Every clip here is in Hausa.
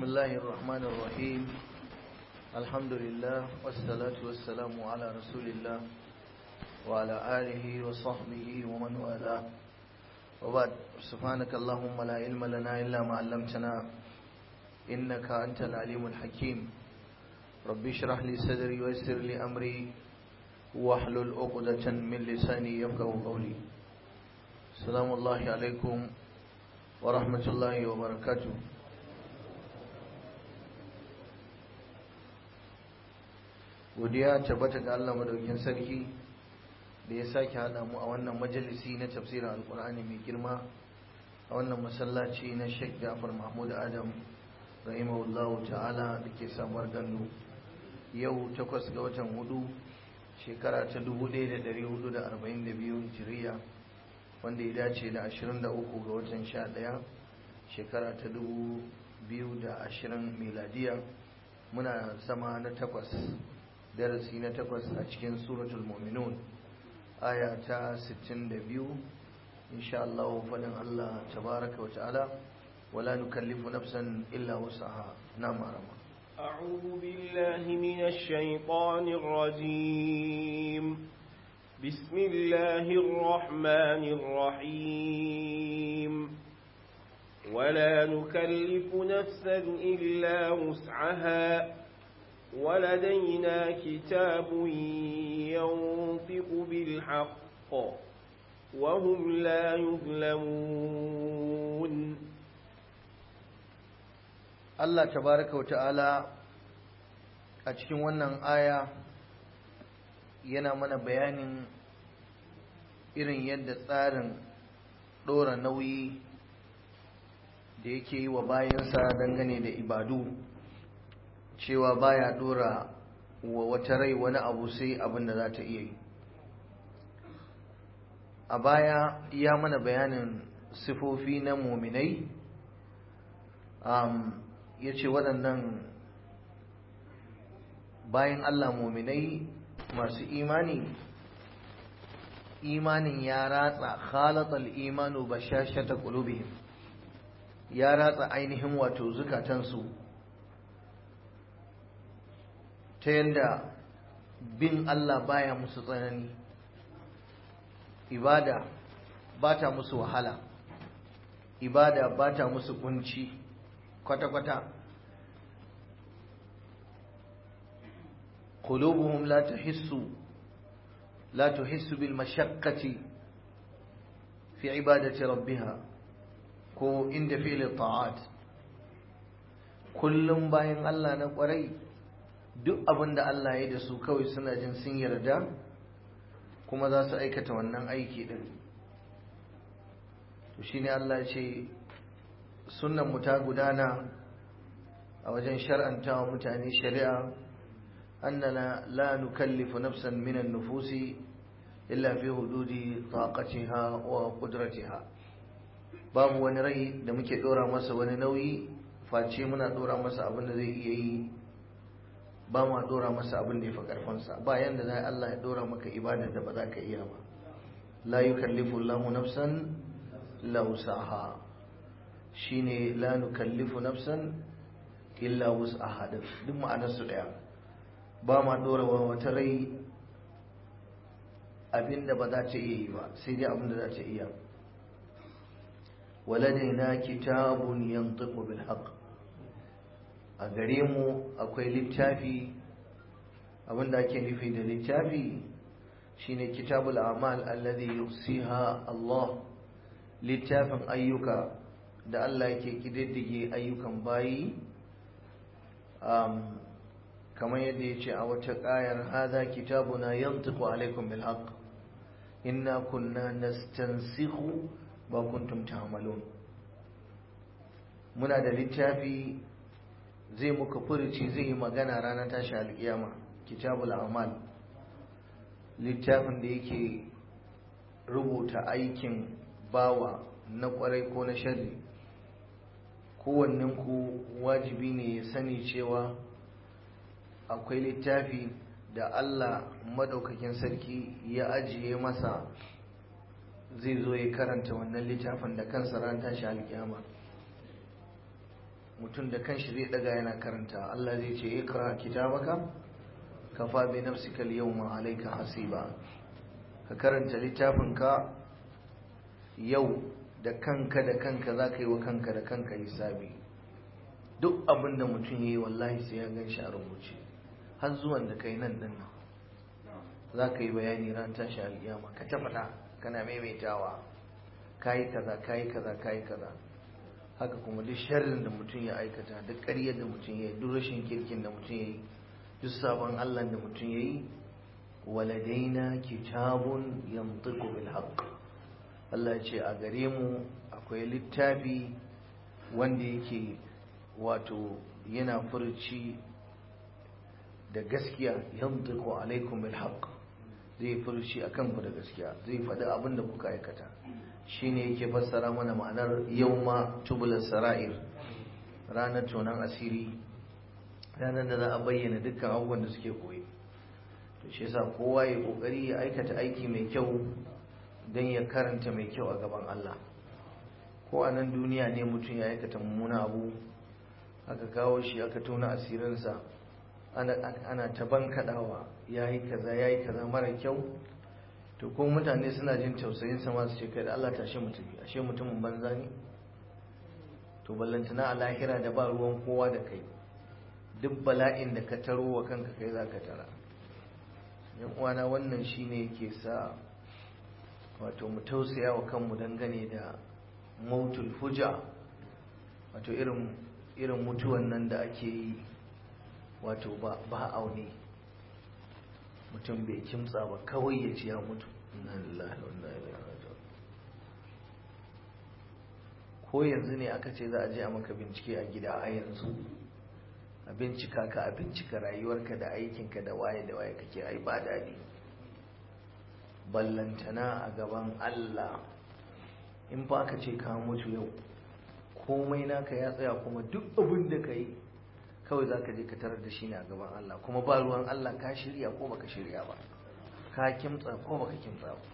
بسم الله الرحمن الرحيم الحمد لله والصلاة والسلام على رسول الله وعلى آله وصحبه ومن والاه وبعد سبحانك اللهم لا علم لنا إلا ما علمتنا إنك أنت العليم الحكيم ربي اشرح لي صدري ويسر لي أمري واحلل عقدة من لساني يفقه قولي السلام الله عليكم ورحمة الله وبركاته godiya tabbata ga Allah madaukin sarki da ya sake hada mu a wannan majalisi na tafsirin alkur'ani mai girma a wannan masallaci na Sheikh Ja'far Mahmud Adam rahimahullahu ta'ala da ke samuwar gandu yau takwas ga watan hudu shekara ta 1442 hijiriya wanda ya dace da 23 ga watan 11 shekara ta 2020 miladiya muna sama na takwas darasi na takwas a cikin suratul mu'minun aya ta 62 insha Allah fadin Allah tabaraka wa ta'ala wala nukallifu nafsan illa wusaha na marama أعوذ بالله من الشيطان الرجيم بسم الله الرحمن الرحيم ولا نكلف نفسا إلا وسعها ولدينا كتاب ينطق بالحق وهم لا يظلمون Allah tabaraka wa ta'ala a cikin wannan aya yana mana bayanin irin yadda tsarin ɗora nauyi da yake yi wa bayansa dangane da ibadu cewa baya ɗora wa wata rai wani abu sai abin da za ta iya yi a baya ya mana bayanin sifofi na muminai um, ya ce waɗannan bayan Allah muminai masu imani imanin ya ratsa khalatal imanu bashashata qulubihim ya ratsa ainihin wato zukatansu ta yadda bin Allah baya musu tsanani ibada ba ta musu wahala ibada ba ta musu kunci kwata-kwata قلوبهم لا تحس لا تحس بالمشقة في عبادة ربها كو عند فعل الطاعات kullum bayan Allah na kwarai duk abin da Allah ya da su kawai suna jin sun yarda kuma za su aikata wannan aiki din to shine Allah ya ce sunnan mu ta gudana a wajen shar'antawa mutane shari'a أننا لا نكلف نفسا من النفوس إلا في حدود طاقتها وقدرتها babu wani rai da muke dora masa wani nauyi face muna dora masa abin da zai iya yi ba ma dora masa abin da ya fi karfansa ba yanda zai Allah ya dora maka ibadar da ba za ka iya ba la yukallifu Allahu nafsan illa wusaha shine la nukallifu nafsan illa wusaha duk ma'anar su daya ba ma dora wa wata rai abinda ba za ta iya yi ba sai dai abinda za ta iya waladaina kitabun yantiqu bil haqq a gare mu akwai littafi abinda ake nufi da littafi shine kitabul a'mal alladhi yusiha Allah littafin ayyuka da Allah yake kididdige ayyukan bayi kamar yadda ya ce a wata ƙayar haza kitabuna yantiqu alaikum bil haqq inna kunna nastansikhu ba kuntum ta'malun muna da littafi zai muka furuci zai yi magana ranar tashi alƙiyama kitabul a'mal littafin da yake rubuta aikin bawa na kwarai ko na sharri kowanninku wajibi ne ya sani cewa akwai littafi da Allah madaukakin sarki ya ajiye masa zai zo ya karanta wannan littafin da kansa ran tashi alkiyama mutum da kanshi zai daga yana karanta Allah zai ce ikra kitabaka kafa bi nafsika al-yawma alayka hasiba ka karanta littafinka yau da kanka da kanka za ka yi wa kanka da kanka hisabi duk abin da mutum ya yi wallahi sai ya gan shi a rubuce har zuwan da kai nan din za ka yi bayani ran tashi alƙiyama ka ta faɗa kana maimaitawa kayi kaza kayi kaza kayi kaza haka kuma duk sharrin da mutum ya aikata duk ƙaryar da mutum ya yi duk rashin kirkin da mutum ya yi duk sabon allah da mutum ya yi waladaina kitabun yantiqu bil haqq Allah ce a gare mu akwai littafi wanda yake wato yana furci da gaskiya yantiqu alaikum bil haqq zai furci akan ku da gaskiya zai faɗi abin da kuka aikata shine yake fassara mana ma'anar yawma tubul sara'ir ranar tonan asiri ranar da za a bayyana dukkan abubuwan da suke koyi to shi yasa kowa ya kokari ya aikata aiki mai kyau don ya karanta mai kyau a gaban Allah ko a nan duniya ne mutum ya aikata mummuna abu aka kawo shi aka tona asirinsa ana ta bankaɗawa ya yi kaza ya yi kaza mara kyau to ko mutane suna jin tausayin sama su ce kai da Allah tashe mutum ashe mutumin banza ne to ballantana a lahira da ba ruwan kowa da kai duk bala'in da ka taro wa kanka kai za ka tara yan uwana wannan shine yake sa wato mu tausaya wa kanmu dangane da mautul fuja wato irin irin mutuwan nan da ake yi wato ba ba aune mutum bai kimtsa ba kawai ya ci ya mutu inna lillahi wa inna ilaihi raji'un ko yanzu ne aka ce za a je a maka bincike a gida a yanzu a bincika ka a bincika rayuwarka da aikinka da waye da waye kake ai ba daɗi ballantana a gaban Allah in ba ka ce ka mutu yau komai naka ya tsaya kuma duk abin da ka yi kawai za ka je ka tarar da shi ne a gaban Allah kuma ba ruwan Allah ka shirya ko baka shirya ba ka kimtsa ko baka kimtsa ba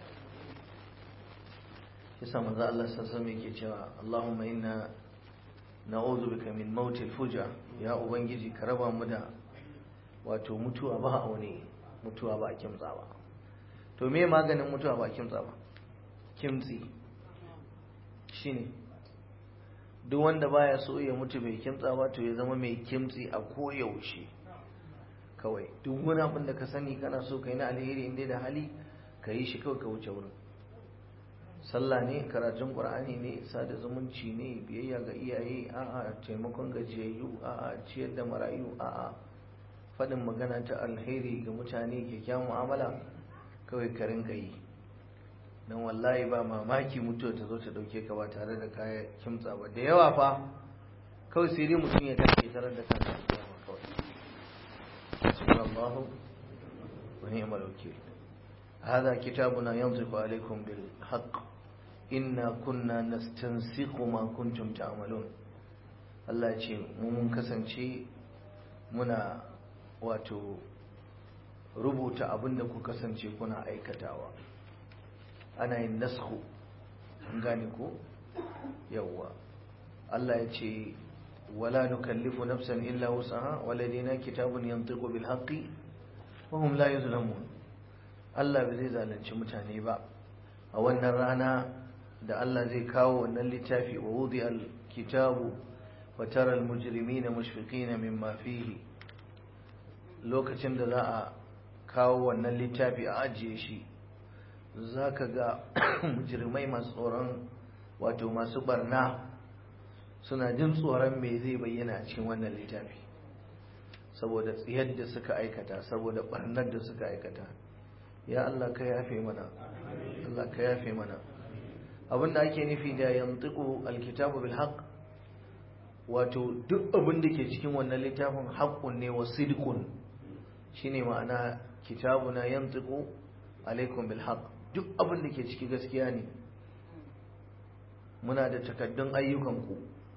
yasa manzo Allah sallallahu alaihi yake cewa Allahumma inna na'udhu bika min mautil fuja ya ubangiji ka raba mu da wato mutuwa ba aune mutuwa ba kimtsa ba to me maganin mutuwa ba kimtsa ba kimtsi shine duk wanda baya so ya mutu bai kimtsa ba to ya zama mai kimtsi a koyaushe kawai duk wani abin da ka sani kana so ka yi na alheri inda da hali ka yi shi kawai ka wuce wurin sallah ne karatun qur'ani ne sada zumunci ne biyayya ga iyaye a'a taimakon gajiyayyu a'a ciyar da marayu a'a faɗin magana ta alheri ga mutane kyakkyawan mu'amala kawai ka rinka yi don wallahi ba mamaki mutuwa ta zo ta dauke ka ba tare da kaya kimtsa ba da yawa fa kawai sai dai mutum ya tashi tarar da kansa a kiyama kawai subhanallahu wa ni'mal wakil هذا كتابنا ينطق عليكم بالحق إنا كنا نستنسق ما كنتم تعملون Allah ce mu mun kasance muna wato rubuta abin da ku kasance kuna aikatawa ana yin nasku an gane ko yawwa Allah ya ce wala nukallifu nafsan illa wusaha waladina kitabun yantiqu bil haqqi wa hum la yuzlamun Allah bai zai zalunci mutane ba a wannan rana da Allah zai kawo wannan littafi wa wudi al kitabu wa tara al mujrimina mushfiqina mimma fihi lokacin da za a kawo wannan littafi a ajiye shi za ka ga mujirmai masu tsoron wato masu barna suna jin tsoron me zai bayyana a cikin wannan littafi saboda tsiyar da suka aikata saboda barnar da suka aikata ya Allah ka yafe mana Allah ka yafe mana abinda ake nufi da yantiqu alkitabu bil haqq wato duk abin da ke cikin wannan littafin haqqun ne wa sidqun shine ma'ana kitabuna yantiqu alaikum bil haqq duk abin da ke ciki gaskiya ne muna da takaddun ayyukanku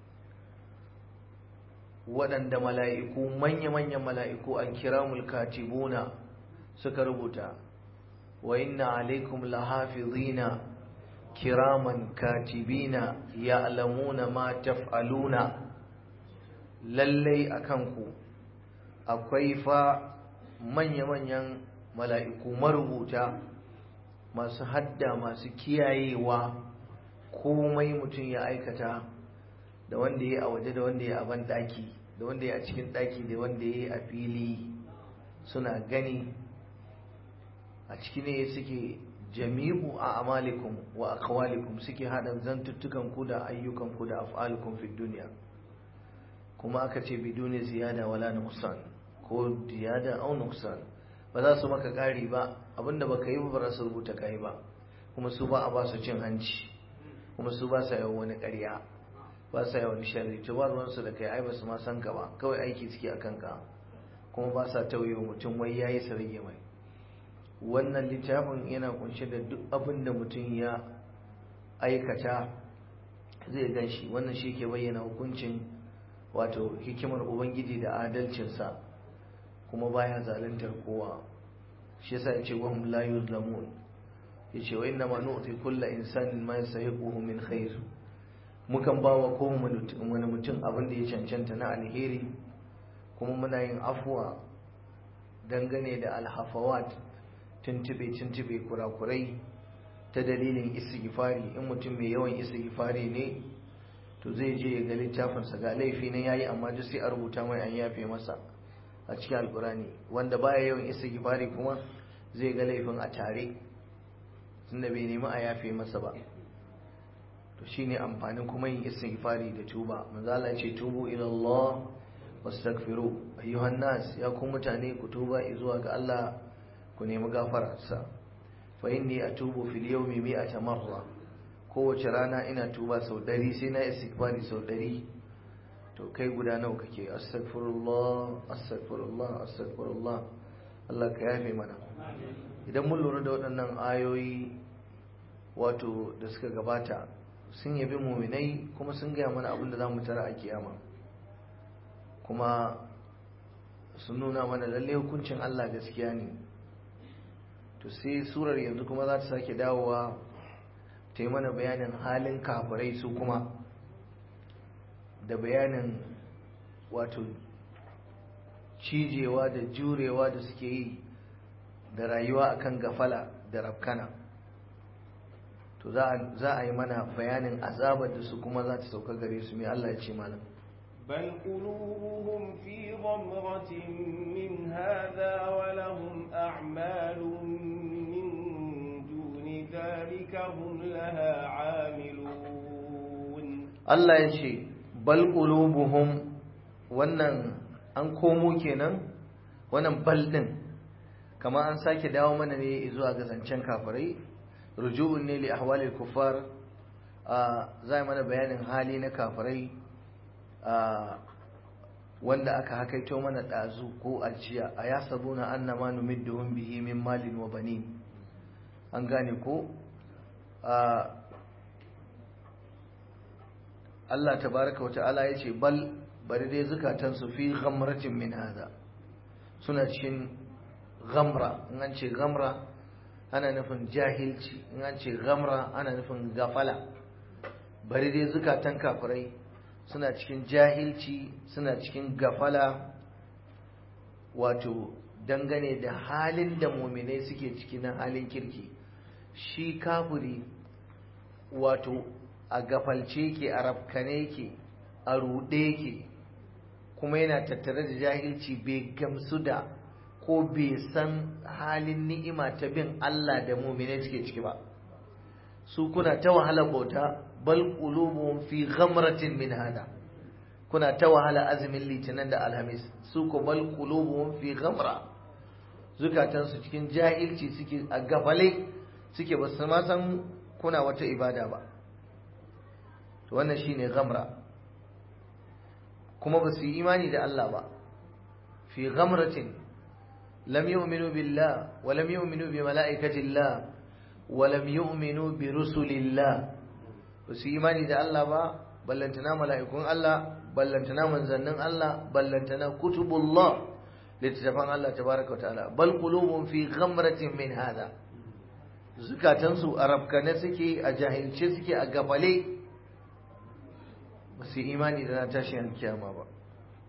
waɗanda mala'iku manya-manyan mala'iku alkiramul katibuna suka rubuta wa inna alaikum lahafizina kiraman katibina ya'lamuna ma taf'aluna lallai a kanku akwai fa manya-manyan mala'iku marubuta masu hadda masu kiyayewa komai mutum ya aikata da wanda ya a waje da wanda ya a ban daki da wanda ya a cikin daki da wanda ya a fili suna gani a ciki ne suke jami'u a amalikum wa aqwalikum suke hada zantuttukan ku da ayyukan ku da af'alukum fi duniya kuma aka ce biduni ziyada wala nuqsan ko ziyada au nuqsan ba za su maka kari ba abinda baka yi ba za su rubuta kai ba kuma su ba a ba su cin hanci kuma su ba sa yawan wani ƙarya ba sa yawan sharri to ba ruwansu da kai ai ba su ma san ka ba kawai aiki suke a kanka kuma ba sa tauye mutum wai yayi su rage mai wannan littafin yana kunshe da duk abin da mutum ya aikata zai gan shi wannan shi ke bayyana hukuncin wato hikimar ubangiji da adalcinsa kuma baya zaluntar kowa shi yasa yace wa hum la yuzlamun yace wa inna ma nu'ti kullu insanin ma yasahiquhu min khair mukan bawa kowane mutum abin da ya cancanta na alheri kuma muna yin afuwa dangane da alhafawat tuntube tuntube kurakurai ta dalilin istighfari in mutum mai yawan istighfari ne to zai je ya ga littafinsa ga laifi na yayi amma duk sai a rubuta mai an yafe masa a cikin alkurani wanda baya yawan istighfari kuma zai ga laifin a tare tunda bai nemi a yafe masa ba to shine amfanin kuma yin istighfari da tuba manzo Allah ce tubu ila Allah wastaghfiru ayyuhan nas ya ku mutane ku tuba zuwa ga Allah ku nemi gafararsa fa inni atubu fil yawmi mi'ata marra kowace rana ina tuba sau ɗari sai na istighfari sau ɗari to kai guda nawa kake astaghfirullah astaghfirullah astaghfirullah Allah ka yafe mana idan mun lura da waɗannan ayoyi wato da suka gabata sun yabi muminai kuma sun gaya mana abin da za mu tara a kiyama kuma sun nuna mana lalle hukuncin Allah gaskiya ne to sai surar yanzu kuma za ta sake dawowa ta yi mana bayanin halin kafirai su kuma da bayanin wato cijewa da jurewa da suke yi da rayuwa akan gafala da rafkana to za a yi mana bayanin azabar da su kuma za ta sauka gare su mai Allah ya ce malam بل قلوبهم في غمرة من هذا ولهم أعمال من دون ذلك هم لها عاملون Allah ya ce bal qulubuhum wannan an komo kenan wannan bal din kama an sake dawo mana ne zuwa ga zancen kafirai ruju'un ne li ahwalil kuffar za mana bayanin hali na kafirai wanda aka hakaito mana ɗazu ko ajiya a ya sabuna annama numidduhum bihi min malin wa banin an gane ko Allah tabaraka wata'ala ya ce bal bari dai zukatansu fi ghamratin min hada suna cikin ghamra in an ce ghamra ana nufin jahilci in an ce ghamra ana nufin gafala bari dai zukatan kafirai suna cikin jahilci suna cikin gafala wato dangane da halin da muminai suke ciki na halin kirki shi kafiri wato a gafalce ke a rafkane ke a ruɗe ke kuma yana tattare da jahilci bai gamsu da ko bai san halin ni'ima ta bin Allah da muminai suke ciki ba su kuna ta wahala bauta bal qulubuhum fi ghamratin min hada kuna ta wahala azumin litinin da alhamis su ko bal qulubuhum fi ghamra zukatan su cikin jahilci suke a gafale suke ba su ma san kuna wata ibada ba to wannan shine ghamra kuma ba su yi imani da Allah ba fi ghamratin lam yu'minu billah wa lam yu'minu bi mala'ikatillah wa lam yu'minu bi rusulillah ba su imani da Allah ba ballantana mala'ikun Allah ballantana manzannin Allah ballantana kutubullah littattafan Allah tabaraka ta'ala bal qulubun fi ghamratin min hada zukatansu a rafkane suke a jahilce suke a gafale ba su imani da na tashin kiyama ba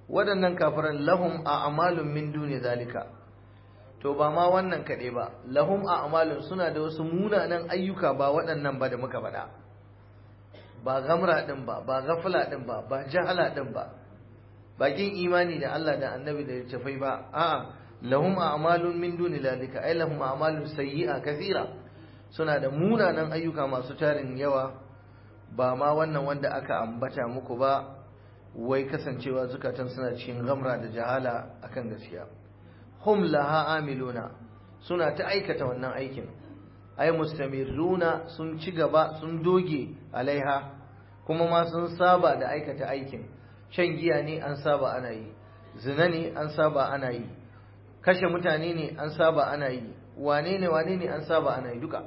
waɗannan kafiran lahum a'malun min duni zalika to ba ma wannan kaɗai ba lahum a'malun suna da wasu munanan ayyuka ba waɗannan ba da muka faɗa ba gamra ɗin ba ba gafala ɗin ba ba jahala ɗin ba bakin imani da Allah da annabi da tafai ba a'a lahum a'malun min duni zalika ai lahum a'malun sayyi'a kathira suna da munanan ayyuka masu tarin yawa ba ma wannan wanda aka ambata muku ba wai kasancewa zukatan suna cikin gamra da jahala akan gaskiya hum laha amiluna suna ta aikata wannan aikin ay mustamirruna sun ci gaba sun doge alaiha kuma ma sun saba da aikata aikin shan giya ne an saba ana yi zina ne an saba ana yi kashe mutane ne an saba ana yi wane ne wane ne an saba ana yi duka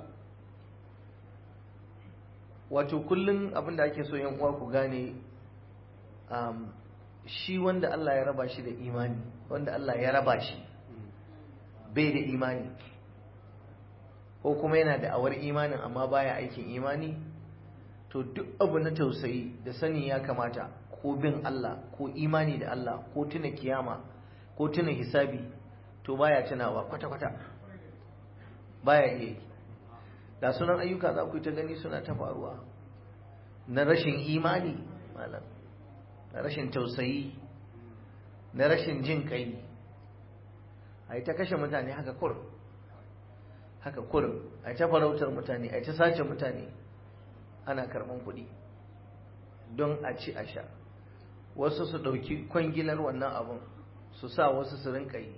wato kullum abin da ake so yan uwa ku gane um, shi wanda Allah ya raba shi da imani wanda Allah ya raba shi bai da imani ko kuma yana da awar imanin amma baya aikin imani to duk abu na tausayi da sani ya kamata ko bin Allah ko imani da Allah ko tuna kiyama ko tuna hisabi to baya tunawa kwata-kwata baya iya yi da sunan ayyuka za ku yi ta gani suna ta faruwa na rashin imani malam na rashin tausayi na rashin jin kai a yi ta kashe mutane haka kur haka kur a yi ta farautar mutane a yi ta sace mutane ana karɓan kuɗi don a ci a sha wasu su ɗauki kwangilar wannan abun su sa wasu su rinka yi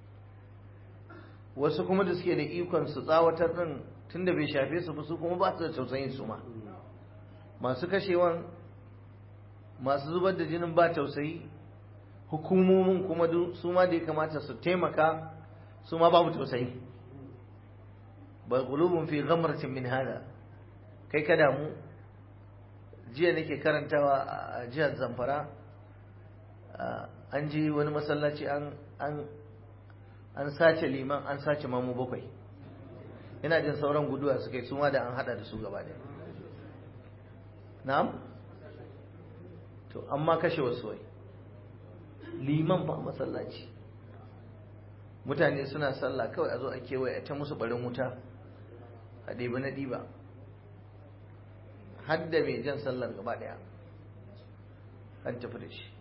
wasu kuma da suke da ikon su tsawatar ɗin tun da bai shafe su ba su kuma ba su da tausayin su ma masu kashewan masu zubar da jinin ba tausayi hukumomin kuma su ma da ya kamata su taimaka su ma babu tausayi ba qulubun fi ghamratin min hada kai ka damu jiya nake karantawa a jihar Zamfara an ji wani masallaci an an an sace liman an sace mamu bakwai ina jin sauran guduwa suka yi suma da an hada da su gaba da na'am to amma kashe wasu wai liman ba masallaci mutane suna sallah kawai a zo a kewaye ta musu barin wuta a ɗebi na ɗiba hadda mai jan sallar gaba ɗaya an tafi da shi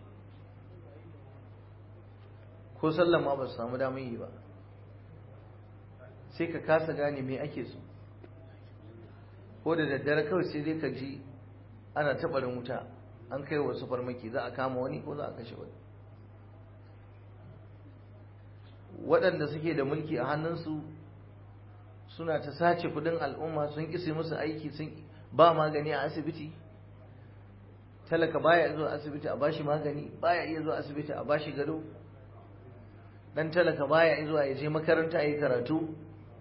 ko sallar ma ba su samu damar yi ba sai ka kasa gane me ake so ko da daddare kawai sai dai ka ji ana taɓarin wuta an kai wasu farmaki za a kama wani ko za a kashe wani waɗanda suke da mulki a hannunsu suna ta sace kudin al'umma sun ƙi musu aiki sun ba magani a asibiti talaka baya zuwa asibiti a bashi magani baya iya zuwa asibiti a bashi gado dan talaka baya zuwa ya je makaranta yi karatu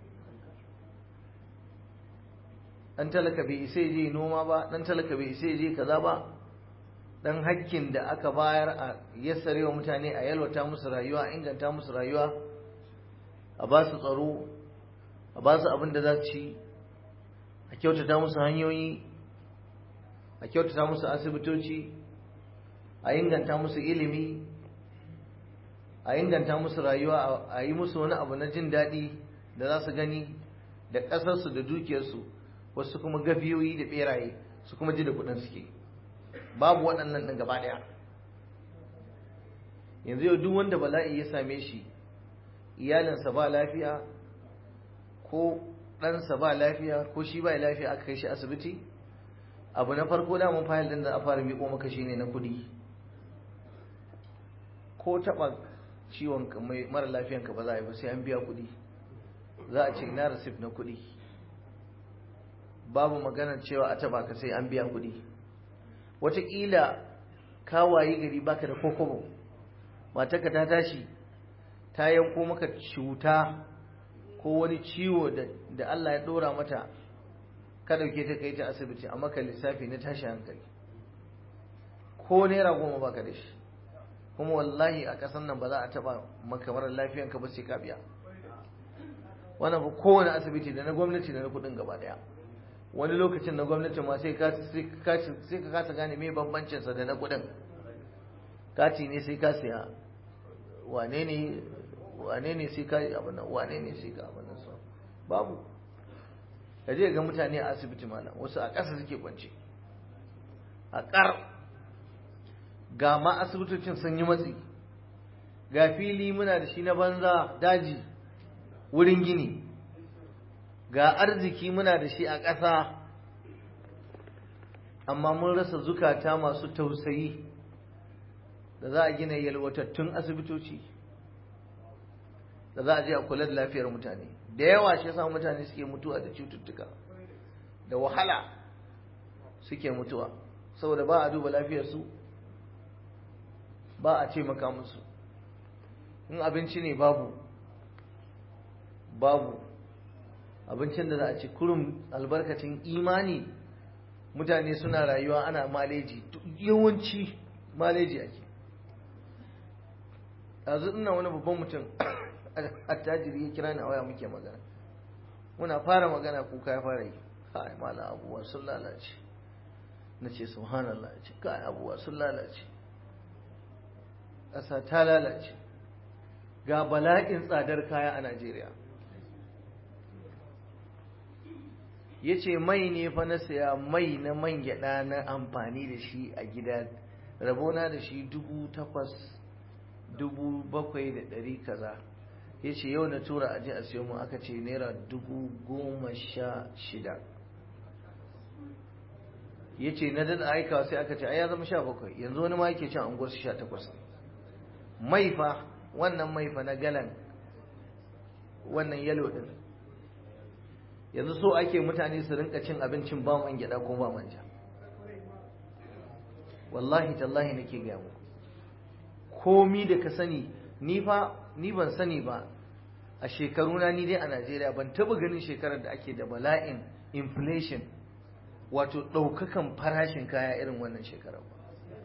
dan talaka bai isa je noma ba dan talaka bai isa je kaza ba dan hakkin da aka bayar a yassare wa mutane a yalwata musu rayuwa a inganta musu rayuwa a ba su tsaro a ba su abin da za su ci a kyautata musu hanyoyi a kyautata musu asibitoci a inganta musu ilimi a inganta musu rayuwa a yi musu wani abu na jin daɗi da za su gani da ƙasarsu da dukiyarsu wasu kuma gafiyoyi da ɓeraye su kuma ji da kuɗin suke babu waɗannan ɗin gaba ɗaya yanzu yau duk wanda bala'i ya same shi iyalinsa ba lafiya ko ɗansa ba lafiya ko shi ba lafiya aka kai shi asibiti abu na farko damun fayil ɗin da a fara miƙo maka shine na kuɗi ko taɓa ciwon mara lafiyanka ba za a yi ba sai an biya kuɗi za a ce ina rasif na kuɗi babu maganar cewa a taɓa ka sai an biya kuɗi wataƙila ka wayi gari baka da kokobo matarka ta tashi ta yanko maka cuta ko wani ciwo da Allah ya ɗora mata ka ɗauke ta kai ta asibiti a maka lissafi na tashi hankali ko naira goma baka da shi kuma wallahi a ƙasar nan ba za a taɓa maka marar lafiyanka ba sai ka biya wannan ba kowane asibiti da na gwamnati da na kuɗin gaba ɗaya wani lokacin na gwamnati ma sai ka kasa gane me bambancinsa da na kuɗin kati ne sai ka siya wane ne wane ne sai ka abin nan wane ne sai ka abin nan so babu ka je ga mutane a asibiti malam wasu a ƙasa suke kwance a ƙar ga ma asibitocin sun yi matsi ga fili muna da shi na banza daji wurin gini ga arziki muna da shi a ƙasa amma mun rasa zukata masu tausayi da za a gina yalwatattun asibitoci da za a je a kula da lafiyar mutane da yawa shi yasa mutane suke mutuwa da cututtuka da wahala suke mutuwa saboda ba a duba lafiyarsu ba a ce maka musu in abinci ne babu babu abincin da za a ci kurum albarkacin imani mutane suna rayuwa ana maleji yawanci maleji ake yanzu ina wani babban mutum attajiri ya kira ni a waya muke magana muna fara magana kuka ya fara yi kai mala abubuwa sun lalace na ce subhanallah ce kai abubuwa sun lalace ƙasa ta lalace ga bala'in tsadar kaya a Najeriya ya ce mai ne fa na saya mai na man gyaɗa na amfani da shi a gida rabona da shi dubu takwas dubu bakwai da ɗari kaza ya ce yau na tura aji a siyo mu aka ce naira dubu goma sha shida ya ce na dada aikawa sai aka ce ai ya zama sha bakwai yanzu wani ma yake cin anguwar sha takwas mai fa wannan mai fa na galan wannan yalo din yanzu so ake mutane su rinka cin abincin ba man gyada ko ba manja wallahi tallahi nake gaya muku komi da ka sani ni fa ni ban sani ba a shekaruna ni dai a Najeriya ban taba ganin shekarar da ake da bala'in inflation wato ɗaukakan farashin kaya irin wannan shekarar ba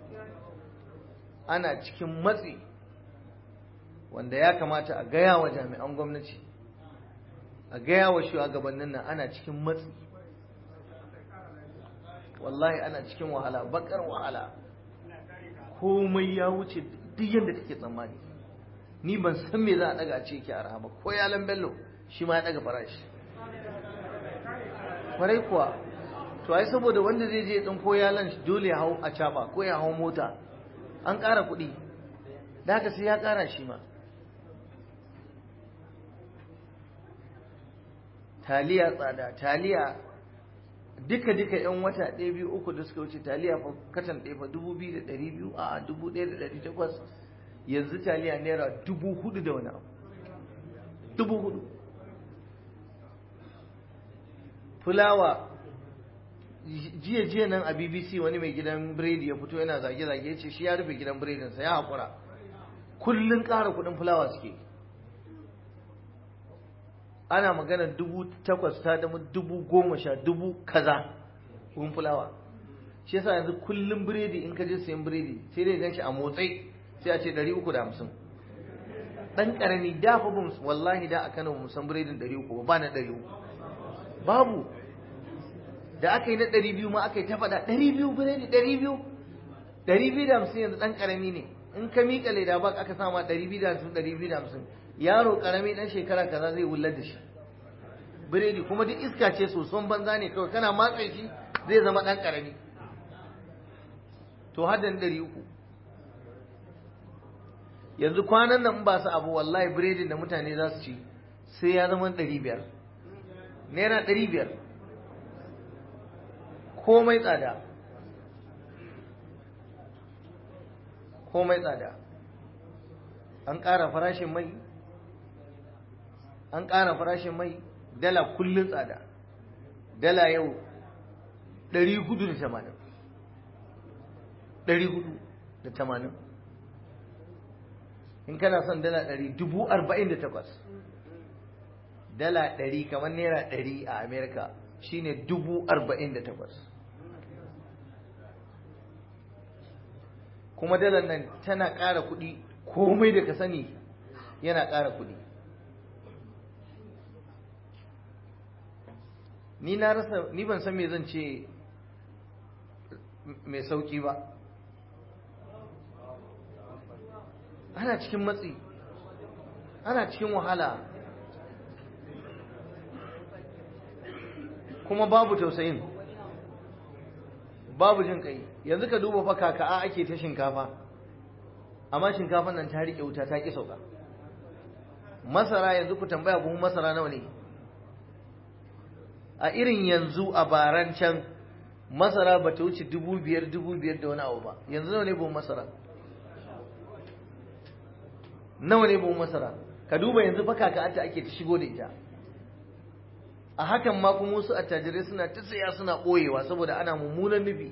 ana cikin matsi wanda ya kamata a gaya wa jami'an gwamnati a gaya wa shugabannin nan ana cikin matsi wallahi ana cikin wahala bakar wahala komai ya wuce duk yadda kake tsammani ni ban san me za a daga a ce yake arha ba ko yalan bello shi ma ya daga farashi kwarai kuwa to ai saboda wanda zai je ɗin ko yalan dole ya hau a caba ko ya hau mota an ƙara kuɗi da haka sai ya ƙara shi ma taliya tsada taliya duka duka yan wata ɗaya biyu uku da suka wuce taliya fa katan ɗaya fa dubu biyu da ɗari biyu a dubu ɗaya da ɗari takwas yanzu taliya naira dubu hudu da wani abu dubu hudu fulawa jiya jiya nan a bbc wani mai gidan biredi ya fito yana zage-zage ya ce shi ya rufe gidan biredinsa ya haƙura kullum ƙara kuɗin fulawa suke ana magana dubu takwas ta dama dubu goma sha dubu kaza kun fulawa shi yasa yanzu kullum biredi in ka je sayan biredi sai dai gan shi a motsai sai a ce ɗari uku da hamsin ɗan ƙarami da fa ba wallahi da a Kano ba san biredin ɗari uku ba na ɗari uku babu da aka yi na ɗari biyu ma aka yi ta faɗa ɗari biyu biredi ɗari biyu ɗari biyu da hamsin yanzu ɗan ƙarami ne in ka miƙa leda ba aka sama ɗari biyu da hamsin ɗari biyu da hamsin yaro ƙarami ɗan shekara kaza zai wullar da shi biredi kuma duk iska ce soson banza ne kawai kana matsa shi zai zama ɗan ƙarami to haddan ɗari uku yanzu kwanan nan ba su abu wallahi biredin da mutane za su ci sai ya zama ɗari biyar naira ɗari biyar komai tsada komai tsada an ƙara farashin mai an ƙara farashin mai dala kullum tsada dala yau ɗari hudu da tamanin ɗari hudu da tamanin in kana son dala ɗari dubu arba'in da takwas dala ɗari kamar naira ɗari a amerika shine dubu arba'in da takwas kuma dalar nan tana ƙara kuɗi komai da ka sani yana ƙara kuɗi ni na rasa ni ban san me zan ce mai sauki ba ana cikin matsi ana cikin wahala kuma babu tausayin babu jin kai yanzu ka duba fa kaka'a ake ta shinkafa amma shinkafan nan ta riƙe wuta ta ƙi sauka masara yanzu ku tambaya buhun masara nawa ne a irin yanzu a baran can masara ba ta wuce dubu biyar dubu biyar da wani abu ba yanzu nawa ne buhun masara nawa ne buhun masara ka duba yanzu fa kaka'a ta ake ta shigo da ita a hakan ma kuma wasu attajirai suna ta saya suna ɓoyewa saboda ana mummunan nufi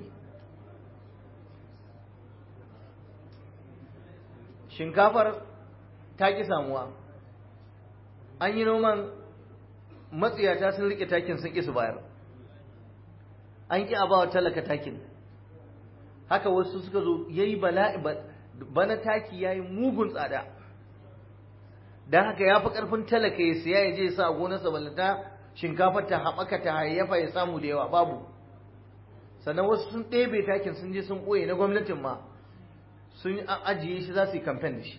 shinkafar ta ƙi samuwa an yi noman matsiyata sun riƙe takin sun ƙi su bayar an ƙi a bawa talaka takin haka wasu suka zo ya yi bala'i bana taki ya yi mugun tsada don haka ya fi ƙarfin talaka ya siya ya je sa gonarsa balanta shinkafar ta haɓaka ta hayayyafa ya samu da yawa babu sannan wasu sun ɗebe takin sun je sun ɓoye na gwamnatin ma sun ajiye shi za su yi kamfen da shi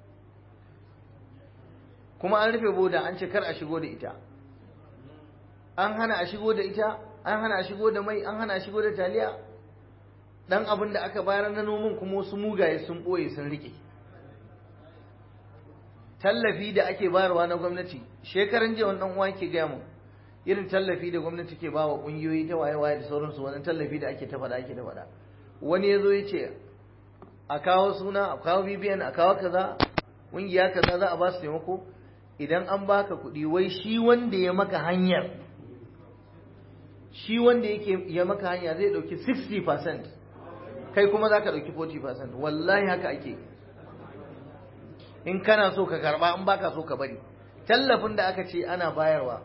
kuma an rufe boda an ce kar a shigo da ita an hana a shigo da ita an hana a shigo da mai an hana a shigo da taliya dan abin da aka bayar na nomin kuma wasu mugaye sun ɓoye sun riƙe tallafi da ake bayarwa na gwamnati shekaran jiya wani uwa ke gaya mu irin tallafi da gwamnati ke bawa ƙungiyoyi ta waye-waye da sauransu wani tallafi da ake ta faɗa ake ta faɗa wani ya zo ya ce a kawo suna a kawo bibiyan a kawo kaza ƙungiya kaza za a ba su taimako idan an baka kuɗi wai shi wanda ya maka hanyar shi wanda yake ya maka hanya zai ɗauki 60% kai kuma za ka ɗauki 40% wallahi haka ake in kana so ka karɓa in baka so ka bari tallafin da aka ce ana bayarwa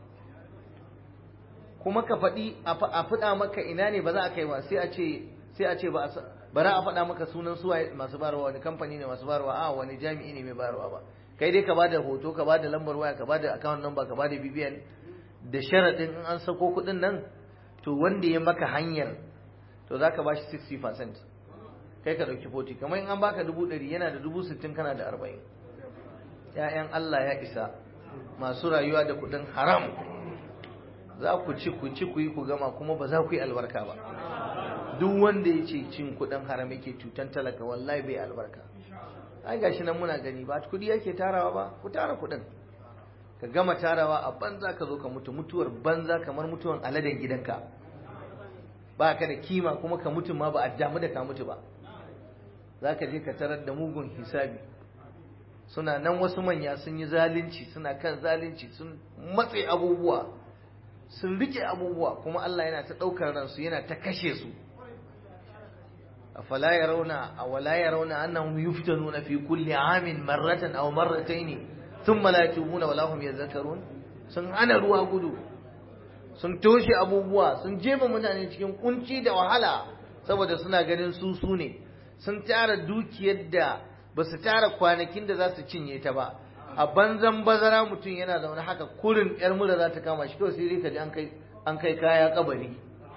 kuma ka faɗi a faɗa maka ina ne ba za a kai ba sai a ce sai a ce ba ba za a faɗa maka sunan suwa masu bayarwa wani kamfani ne masu bayarwa a wani jami'i ne mai bayarwa ba kai dai ka bada hoto ka bada lambar waya ka bada account number ka bada BBN da sharadin in an sako kuɗin nan to wanda ya maka hanyar to za ka bashi 60% kai ka ɗauki 40 kamar in an baka dubu ɗari yana da dubu sittin kana da arba'in ‘ya'yan Allah ya isa masu rayuwa da kuɗin haram za ku ci ku ci ku yi ku gama kuma ba za ku yi albarka ba duk wanda ya ce cin kuɗin haram yake cutan talaka wallahi bai albarka ai gashi nan muna gani ba kuɗi yake tarawa ba ku tara kuɗin ka gama tarawa a banza ka zo ka mutu mutuwar banza kamar mutuwan aladen gidanka ba ka da kima kuma ka mutu ma ba a damu da ka mutu ba za ka je ka tarar da mugun hisabi suna nan wasu manya sun yi zalunci suna kan zalunci sun matse abubuwa sun rike abubuwa kuma Allah yana ta ɗaukar ransu yana ta kashe su afala yarawna awala yarawna annahum yuftanuna fi kulli amin marratan aw marratayn thumma la yatubuna wala hum yadhakkarun sun hana ruwa gudu sun toshe abubuwa sun jefa mutane cikin kunci da wahala saboda suna ganin su su ne sun tara dukiyar da ba su tara kwanakin da za su cinye ta ba a banzan bazara mutum yana zaune haka kurin yar mura za ta kama shi kawai sai ka ji an kai kaya kabari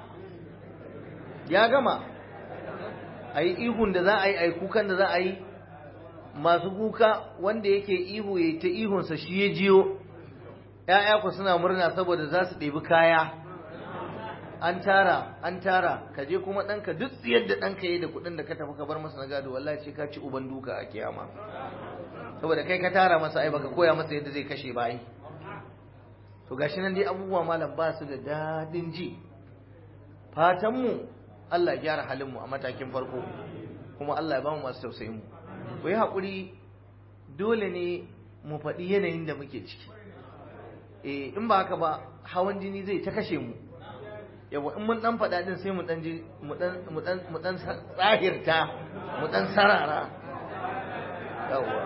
ya gama a yi ihun da za a yi a yi kukan da za a yi masu kuka wanda yake ihu ya ta ihunsa shi ya jiyo ‘ya'ya ku suna murna saboda za su ɗebi kaya an tara an tara ka je kuma ɗanka duk yadda ɗanka yi da kuɗin da ka tafi ka bar masa na gado wallahi sai ka ci uban duka a kiyama saboda kai ka tara masa ai baka koya masa yadda zai kashe bayi to gashi nan dai abubuwa malam ba su da daɗin ji fatan mu Allah ya gyara halin mu a matakin farko kuma Allah ya ba mu masu tausayin mu ku yi haƙuri dole ne mu faɗi yanayin da muke ciki eh in ba haka ba hawan jini zai ta kashe mu yawa in mun dan faɗa din sai mu dan ji mu dan mu dan mu dan tsahirta mu dan sarara yawa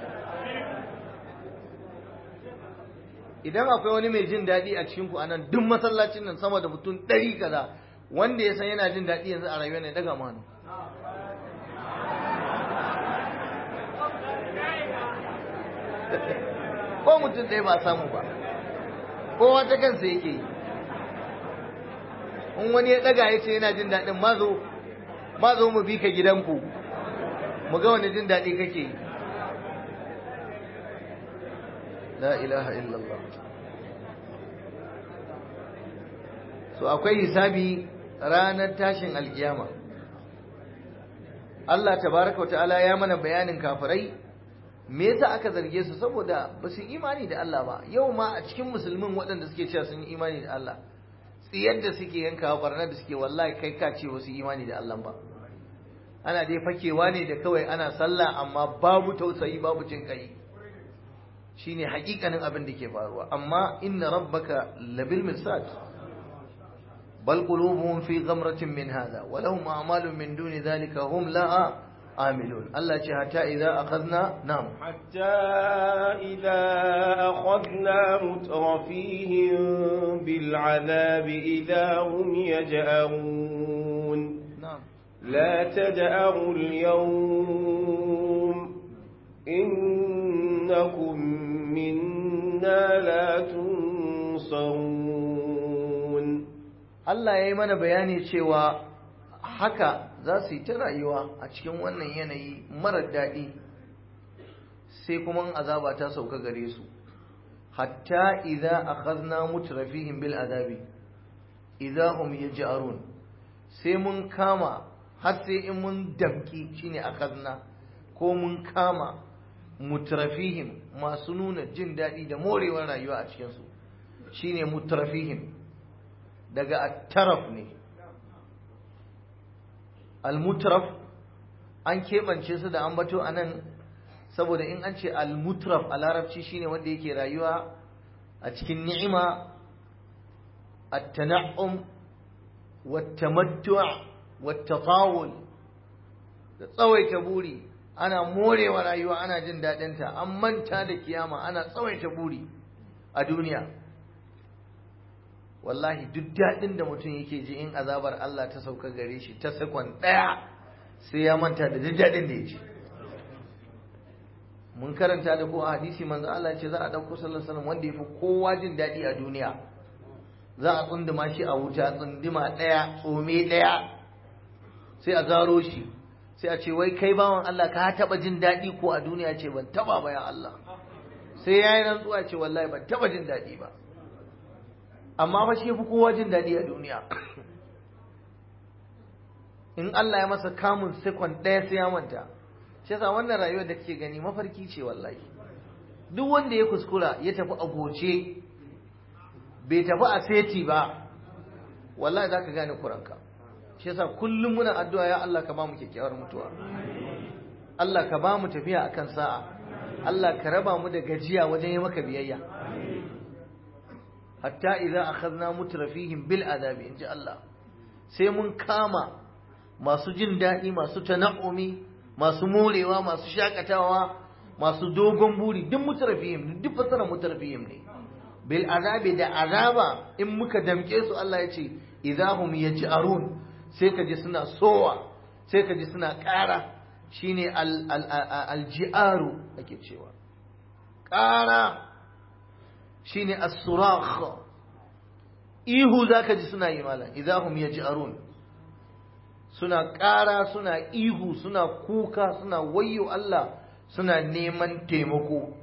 idan akwai wani mai jin daɗi a cikin ku anan duk masallacin nan sama da mutum ɗari kaza wanda ya san yana jin daɗi yanzu a rayuwa ne daga manu ko mutum ɗaya ba samu ba kowa ta kansa yake yi in wani ya ɗaga ya ce yana jin daɗin mazo mazo mu bi ka gidanku mu ga wani jin daɗi kake yi la ilaha illallah so akwai hisabi ranar tashin alkiyama Allah tabaraka wa ta'ala ya mana bayanin kafirai me yasa aka zarge su saboda ba su imani da Allah ba yau ma a cikin musulmin waɗanda suke cewa sun yi imani da Allah tsiyar da suke yankawa barnar da suke wallahi kai ka ce wasu imani da Allah ba ana dai fakewa ne da kawai ana sallah amma babu tausayi babu jin kai shine hakikanin abin da ke faruwa amma inna rabbaka labil mirsad bal qulubuhum fi ghamratin min hada wa lahum a'malun min duni dhalika hum laha amilun Allah ce hatta idza akhadna nam حتى إذا أخذنا مترفيهم بالعذاب إذا هم يجأرون na'am لا تجأروا اليوم إنكم منا لا تنصرون Allah ya yi mana bayani cewa haka za su yi ta rayuwa a cikin wannan yanayi marar daɗi sai kuma azaba ta sauka gare su hatta idza akhadna mutrafihim bil azabi idza hum yaj'arun sai mun kama har sai in mun damki shine akhadna ko mun kama mutrafihim masu nuna jin daɗi da morewar rayuwa a cikin su shine mutrafihim daga at-taraf ne al-mutraf an keɓance su da ambato a nan saboda in an ce al-mutraf a larabci shine wanda yake rayuwa a cikin ni'ima at-tana'um wat-tamattu' wat-tatawul da tsawaita buri ana morewa rayuwa ana jin daɗinta an manta da kiyama ana tsawaita buri a duniya wallahi duk daɗin da mutum yake ji in azabar Allah ta sauka gare shi ta sakon ɗaya sai ya manta da duk daɗin da ya ji mun karanta da ko a hadisi manzo Allah ce za a ɗauko sallallahu alaihi wanda ya fi kowa jin daɗi a duniya za a tsunduma shi a wuta tsunduma ɗaya tsome ɗaya sai a zaro shi sai a ce wai kai bawan Allah ka taɓa jin daɗi ko a duniya ce ban taɓa ba ya Allah sai ya yi rantsuwa ce wallahi ban taɓa jin daɗi ba amma fa shi fi kowa jin daɗi a duniya in Allah ya masa kamun sekon ɗaya sai ya manta shi yasa wannan rayuwar da kake gani mafarki ce wallahi duk wanda ya kuskura ya tafi a goce bai tafi a seti ba wallahi za ka gane kuranka shi yasa kullum muna addu'a ya Allah ka ba mu kyakkyawar mutuwa Allah ka ba mu tafiya akan sa'a Allah ka raba mu da gajiya wajen yi maka biyayya hatta idza akhadna mutrafihim bil azabi inji Allah sai mun kama masu jin daɗi masu tana'umi masu morewa masu shakatawa masu dogon buri duk mutrafihim duk fasara mutrafihim ne bil azabi da azaba in muka damke su Allah ya ce idahum yaj'arun sai ka ji suna sowa sai ka ji suna ƙara shine al al alji'aru ake cewa ƙara shine as-surakh ihu zaka ji suna yi malam idahum yaj'arun suna ƙara suna ihu suna kuka suna wayyo Allah suna neman taimako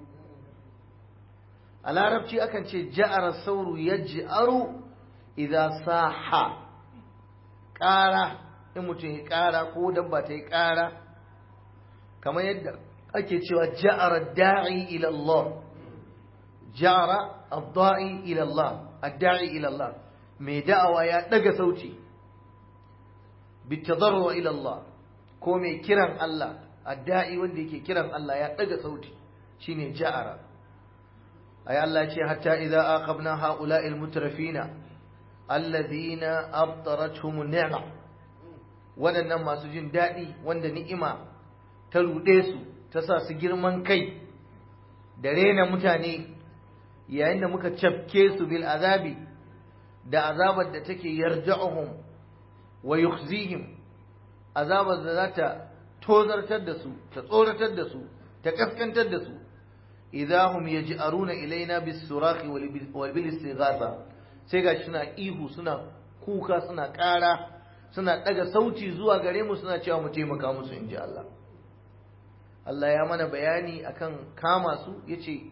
a larabci akan ce ja'ara sauru yaj'aru idza saha ƙara in mutum ya ƙara ko dabba ta yi ƙara kamar yadda ake cewa ja'ara da'i ila Allah ja'ara ad-da'i ila Allah ad-da'i ila Allah mai da'awa ya daga sauti bitadarru ila Allah ko mai kiran Allah ad-da'i wanda yake kiran Allah ya daga sauti shine ja'ara ay Allah ce hatta idza aqabna ha'ula'il mutrafina alladhina abtaratuhum ni'ma wadannan masu jin daɗi wanda ni'ima ta ruɗe su ta sa su girman kai da rena mutane yayin da muka cafke su bil azabi da azabar da take yarja'uhum wa yukhzihim azabar da za ta tozartar da su ta tsoratar da su ta kaskantar da su idahum yaj'aruna ilaina bis surahi wal bil istighatha sai ga suna ihu suna kuka suna ƙara suna daga sauti zuwa gare mu suna cewa mu taimaka musu inji Allah Allah ya mana bayani akan kama su yace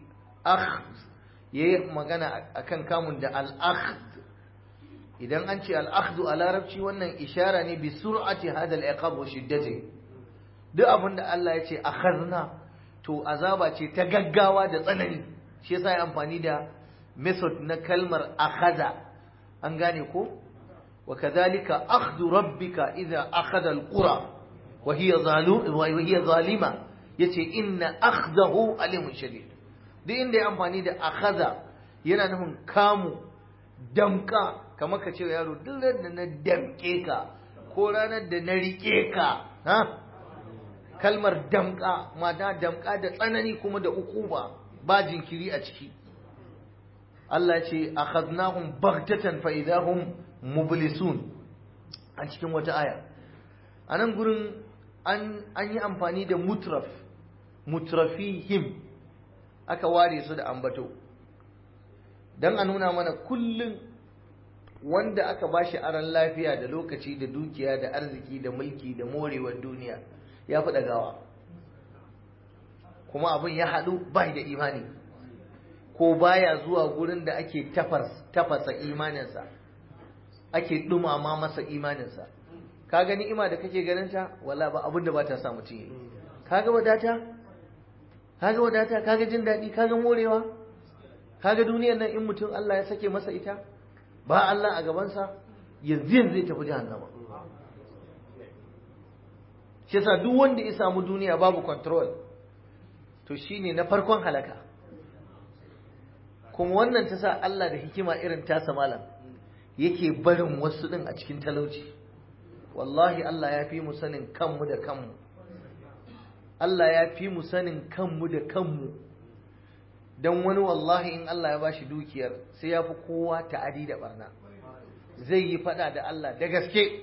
akhd yayi magana akan kamun da al-akhd idan an ce al-akhdu a larabci wannan ishara ne bi sur'ati hada al-iqab wa shiddati duk abin da Allah ya ce akhadna to azaba ce ta gaggawa da tsanani shi yasa ya amfani da method na kalmar akhadha an gane ko wa kadhalika akhdhu rabbika idha akhadha al-qura wa hiya zalim wa hiya zalima yace inna akhdahu alimun shadid duk inda ya amfani da akhadha yana nufin kamu damka kamar ka ce yaro duk da na damke ka ko ranar da na rike ka ha kalmar damka mata damka da tsanani kuma da ukuba ba jinkiri a ciki Allah ce akhadnahum baghtatan fa idahum mublisun a cikin wata aya a nan gurin an yi amfani da mutraf mutrafihim aka ware su da ambato don a nuna mana kullum wanda aka bashi aran lafiya da lokaci da dukiya da arziki da mulki da morewar duniya ya fi ɗagawa kuma abin ya haɗu bai da imani ko baya zuwa gurin da ake tafasa imaninsa ake ɗumama masa imaninsa ka gani ima da kake ganinta wala ba abin da ba ta sa mutum yi kaga wadata kaga wadata kaga jin daɗi kaga morewa kaga duniyar nan in mutum Allah ya sake masa ita ba Allah a gabansa yanzu yanzu zai tafi jahannama shi yasa duk wanda ya samu duniya babu control to shine na farkon halaka kuma wannan ta sa Allah da hikima irin tasa malam yake barin wasu din a cikin talauci wallahi Allah ya fi mu sanin kanmu da kanmu Allah ya fi mu sanin kanmu da kanmu don wani wallahi in Allah ya bashi dukiyar sai ya fi kowa ta'adi da barna zai yi fada da Allah da gaske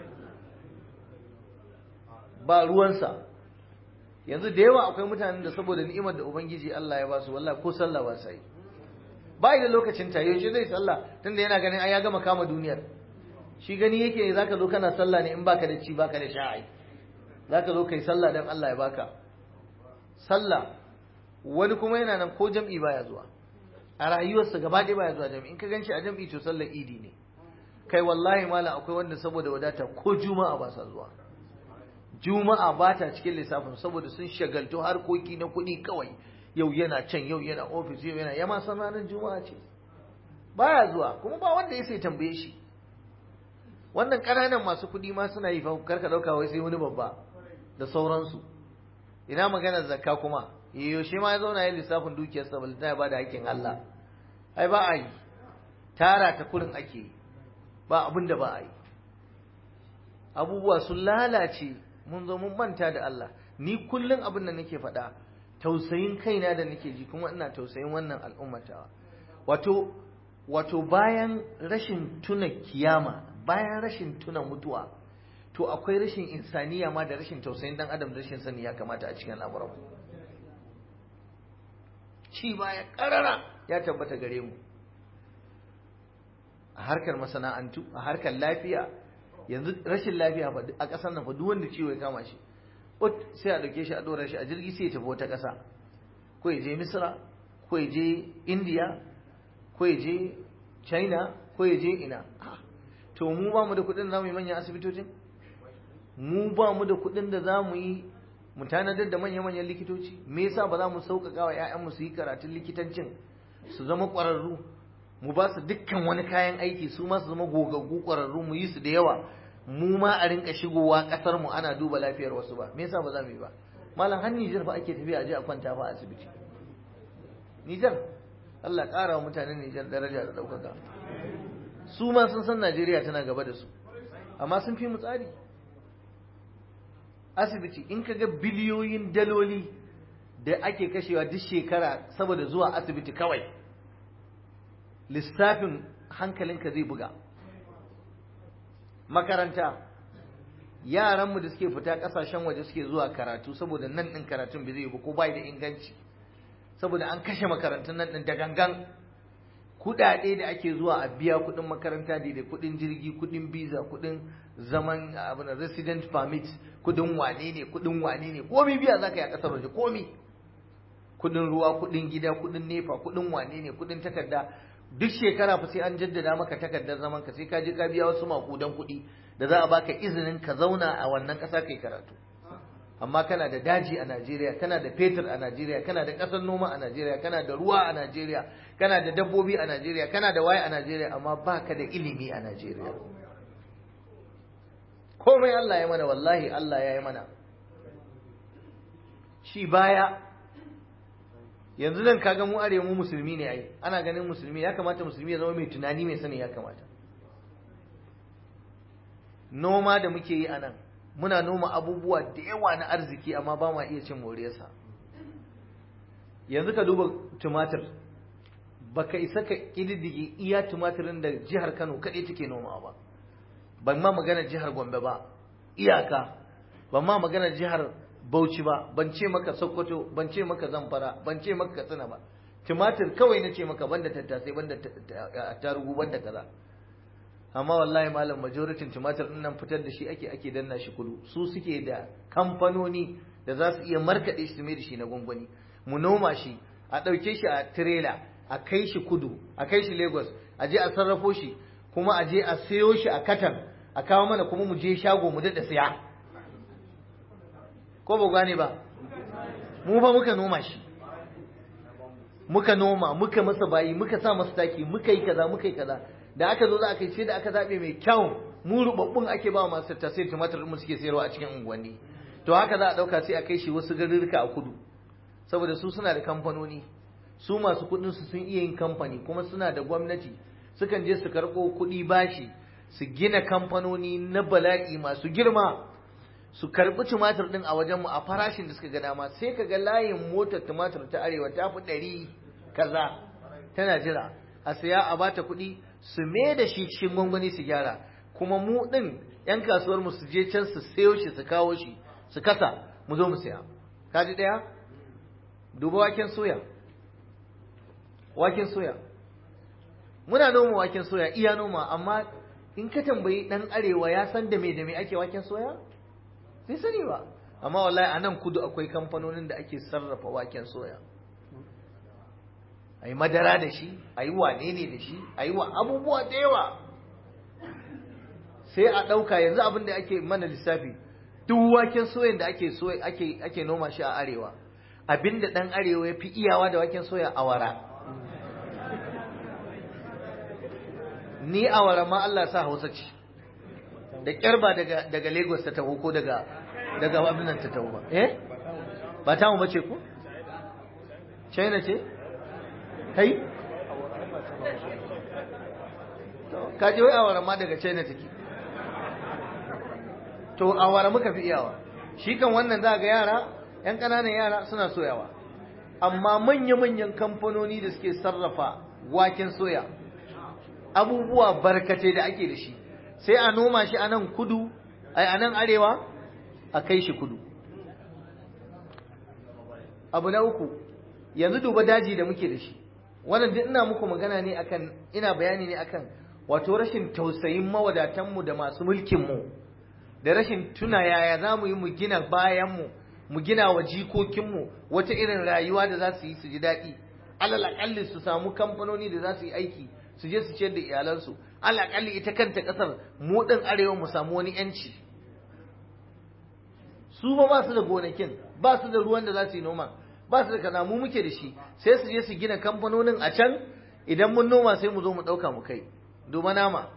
ba ruwansa yanzu da yawa akwai mutanen da saboda ni'imar da ubangiji Allah ya basu wallahi ko sallah ba sai bai da lokacin ta yaushe zai sallah tunda yana ganin ai ya gama kama duniyar shi gani yake zaka zo kana sallah ne in baka da ci baka da sha'ai zaka zo kai sallah dan Allah ya baka sallah wani kuma yana nan ko jam'i baya zuwa a rayuwarsa gaba ɗaya baya zuwa jam'i in ka ganshi a jam'i to sallar idi ne kai wallahi malam akwai wanda saboda wadata ko juma'a ba sa zuwa juma'a ba ta cikin lissafin saboda sun shagaltu harkoki na kuɗi kawai yau yana can yau yana ofis yau yana yama san ranar juma'a ce baya zuwa kuma ba wanda ya sai tambaye shi wannan ƙananan masu kuɗi ma suna yi fa karka ɗauka wai sai wani babba da sauransu ina maganar zakka kuma yaushe ma ya zauna ya lissafin dukiyar sa balta ya bada hakkin Allah ai ba a yi tara ta kurin ake yi ba abin da ba a yi abubuwa sun lalace mun zo mun manta da Allah ni kullum abin da nake faɗa tausayin kaina da nake ji kuma ina tausayin wannan al'ummatawa wato wato bayan rashin tuna kiyama bayan rashin tuna mutuwa to akwai rashin insaniya ma da rashin tausayin dan adam da rashin sani ya kamata a cikin al'amuran ci baya karara ya tabbata gare mu a harkar masana'antu a harkar lafiya yanzu rashin lafiya fa a ƙasar nan fa duk wanda ciwo ya kama shi ut sai a dauke shi a dora shi a jirgi sai ya tafi wata ƙasa ko ya je misra ko ya je india ko ya je china ko ya je ina to mu ba mu da kuɗin za mu yi manyan asibitocin mu ba mu da kuɗin da za mu yi mu tanadar da manya-manyan likitoci me yasa ba za mu sauƙaƙa wa 'ya'yanmu su yi karatun likitancin su zama ƙwararru mu ba su dukkan wani kayan aiki su ma su zama gogaggu ƙwararru mu yi su da yawa mu ma a rinka shigowa ƙasar mu ana duba lafiyar wasu ba me yasa ba za mu yi ba malam har Nijar fa ake tafiya a je a kwanta fa a asibiti Nijar Allah ƙara wa mutanen Nijar daraja da ɗaukaka su ma sun san Najeriya tana gaba da su amma sun fi mu tsari asibiti in ka ga biliyoyin daloli da ake kashewa duk shekara saboda zuwa asibiti kawai lissafin hankalinka zai buga makaranta yaranmu da suke fita kasashen waje suke zuwa karatu saboda nan ɗin karatun bai zai ba ko bai da inganci saboda an kashe makarantun nan ɗin da gangan kuɗaɗe da ake zuwa a biya kuɗin makaranta da kuɗin jirgi kuɗin biza kuɗin zaman abin resident permit kuɗin wane ne kuɗin wane ne komi biya za ka yi a ƙasar waje komi kudin ruwa kudin gida kudin nefa kudin wane ne kudin takarda duk shekara fa sai an jaddada maka takardar zaman ka sai ka je ka biya wasu makudan kuɗi da za a baka izinin ka zauna a wannan ƙasa kai karatu amma kana da daji a Najeriya kana da fetur a Najeriya kana da ƙasar noma a Najeriya kana da ruwa a Najeriya kana da dabbobi a Najeriya kana da waye a Najeriya amma baka da ilimi a Najeriya komai Allah ya mana wallahi Allah ya yi mana shi baya yanzu nan kaga mu arewa mu musulmi ne ai ana ganin musulmi ya kamata musulmi ya zama mai tunani mai sani ya kamata noma da muke yi a nan muna noma abubuwa da yawa na arziki amma ba ma iya cin moriyarsa yanzu ka duba tumatir baka isa ka ƙididdige iya tumatirin da jihar kano kaɗai take noma ba ban ma magana jihar gombe ba iyaka ban ma magana jihar bauchi ba ban ce maka sokoto ban ce maka zamfara ban ce maka katsina ba tumatir kawai na ce maka banda tattasai banda tarugu banda kaza amma wallahi malam majoritin tumatir din nan fitar da shi ake ake danna shi kudu su suke da kamfanoni da za su iya markaɗe shi su mai da shi na gwangwani mu noma shi a ɗauke shi a tirela a kai shi kudu a kai shi lagos a je a sarrafo shi kuma a je a sayo shi a katan a kawo mana kuma mu je shago mu daɗa siya ko ba gane ba mu fa muka noma shi muka noma muka masa bayi muka sa masa taki muka yi kaza muka yi kaza da aka zo za a kai sai da aka zabe mai kyau mu rubabbun ake ba masu tasiri tumatir mu suke sayarwa a cikin unguwanni to haka za a dauka sai a kai shi wasu garuruka a kudu saboda su suna da kamfanoni su masu kudin su sun iya yin kamfani kuma suna da gwamnati sukan je su karɓo kuɗi bashi su gina kamfanoni na bala'i masu girma su karɓi tumatir ɗin a wajenmu a farashin da suka ga dama sai ka ga layin motar tumatir ta arewa ta fi ɗari kaza tana jira a saya a bata kuɗi su me da shi cikin gwangwani su gyara kuma mu ɗin ‘yan kasuwar mu su je can su sayo shi su kawo shi su kasa mu zo mu saya kaji ɗaya duba waken soya waken soya muna noma waken soya iya noma amma in ka tambayi ɗan arewa ya san da me da me ake waken soya bai sani ba amma wallahi a nan kudu akwai kamfanonin da ake sarrafa waken soya a yi madara da shi a yi wane ne da shi a yi wa abubuwa da yawa sai a ɗauka yanzu abin da ake mana lissafi duk waken soyan da ake ake ake noma shi a arewa abin da ɗan arewa ya fi iyawa da waken soya awara ni awara ma Allah sa hausa ce da ƙyar ba daga daga Lagos ta taho ko daga daga abinan ta taho ba eh ba ta mu bace ko China ce kai ka ji wai awara ma daga China take to awara muka fi iyawa shi kan wannan za ga yara yan ƙananan yara suna soyawa amma manya-manyan kamfanoni da suke sarrafa waken soya abubuwa barkatai da ake da shi sai a noma shi a nan kudu a nan arewa a kai shi kudu abu na uku yanzu duba daji da muke da shi wannan duk ina muku magana ne akan ina bayani ne akan wato rashin tausayin mawadatanmu da masu mulkinmu da rashin tuna yaya za mu yi mu gina bayanmu mu gina wa jikokinmu wata irin rayuwa da za su yi su ji daɗi alal aƙalli su samu kamfanoni da za su yi aiki su je su ciyar da iyalansu alaƙalli ita kanta ƙasar mu ɗin arewa mu samu wani yanci su ba ba su da gonakin ba su da ruwan da za su yi noma ba su da kaza mu muke da shi sai su je su gina kamfanonin a can idan mun noma sai mu zo mu ɗauka mu kai duba nama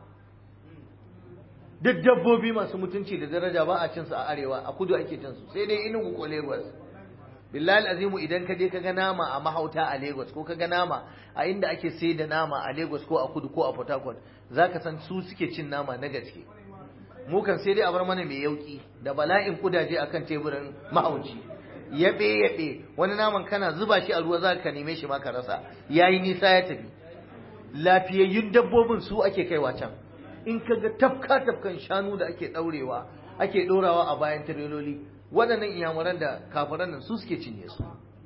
duk dabbobi masu mutunci da daraja ba a cin su a arewa a kudu ake cin su sai dai inugu ko lagos billahi azimu idan ka je ka ga nama a mahauta a Lagos ko ka ga nama a inda ake sai da nama a Lagos ko a Kudu ko a Port Harcourt zaka san su suke cin nama na gaske mu kan sai dai a bar mana mai yauki da bala'in kudaje akan teburin mahauci yabe yabe wani naman kana zuba shi a ruwa za ka neme shi ma ka rasa yayi nisa ya tafi lafiyayyun dabbobin su ake kaiwa can in ka ga tafka tafkan shanu da ake daurewa ake dorawa a bayan tireloli waɗannan iyamuran da kafiran nan su suke cinye su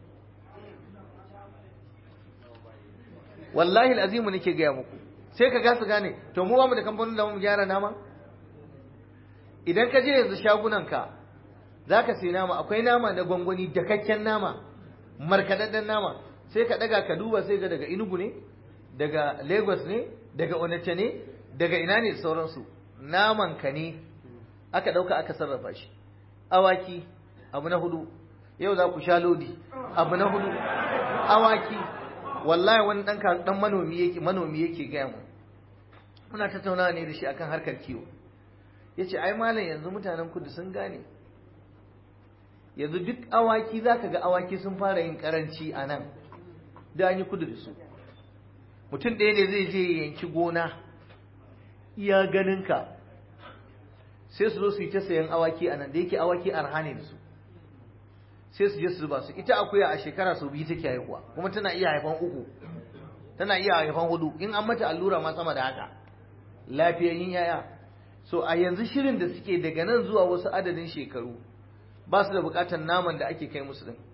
wallahi azimu nake gaya muku sai ka gasa gane to mu ba mu da kamfanin da mu gyara nama idan ka je yanzu shagunan ka zaka sai nama akwai nama na gwangwani dakakken nama markaɗaɗɗen nama sai ka ɗaga ka duba sai ga daga inugu ne daga lagos ne daga onitsha ne daga ina ne sauransu naman ka ne aka ɗauka aka sarrafa shi awaki abu na hudu yau za ku sha lodi abu na hudu awaki wallahi wani ɗan ɗan manomi yake manomi yake gaya mu muna tattaunawa ne da shi akan harkar kiwo yace ai malam yanzu mutanen kudu sun gane yanzu duk awaki zaka ga awaki sun fara yin karanci a nan da an yi kudu da su mutum ɗaya ne zai je yanki gona iya ganinka sai su zo su yi ta sayan awaki a nan da yake awaki arha ne da su sai su je su zuba su ita akuya a shekara sau biyu take haihuwa kuma tana iya haifan uku tana iya haifan hudu in an mata allura ma sama da haka lafiyayyin yaya so a yanzu shirin da suke daga nan zuwa wasu adadin shekaru ba su da bukatar naman da ake kai musu din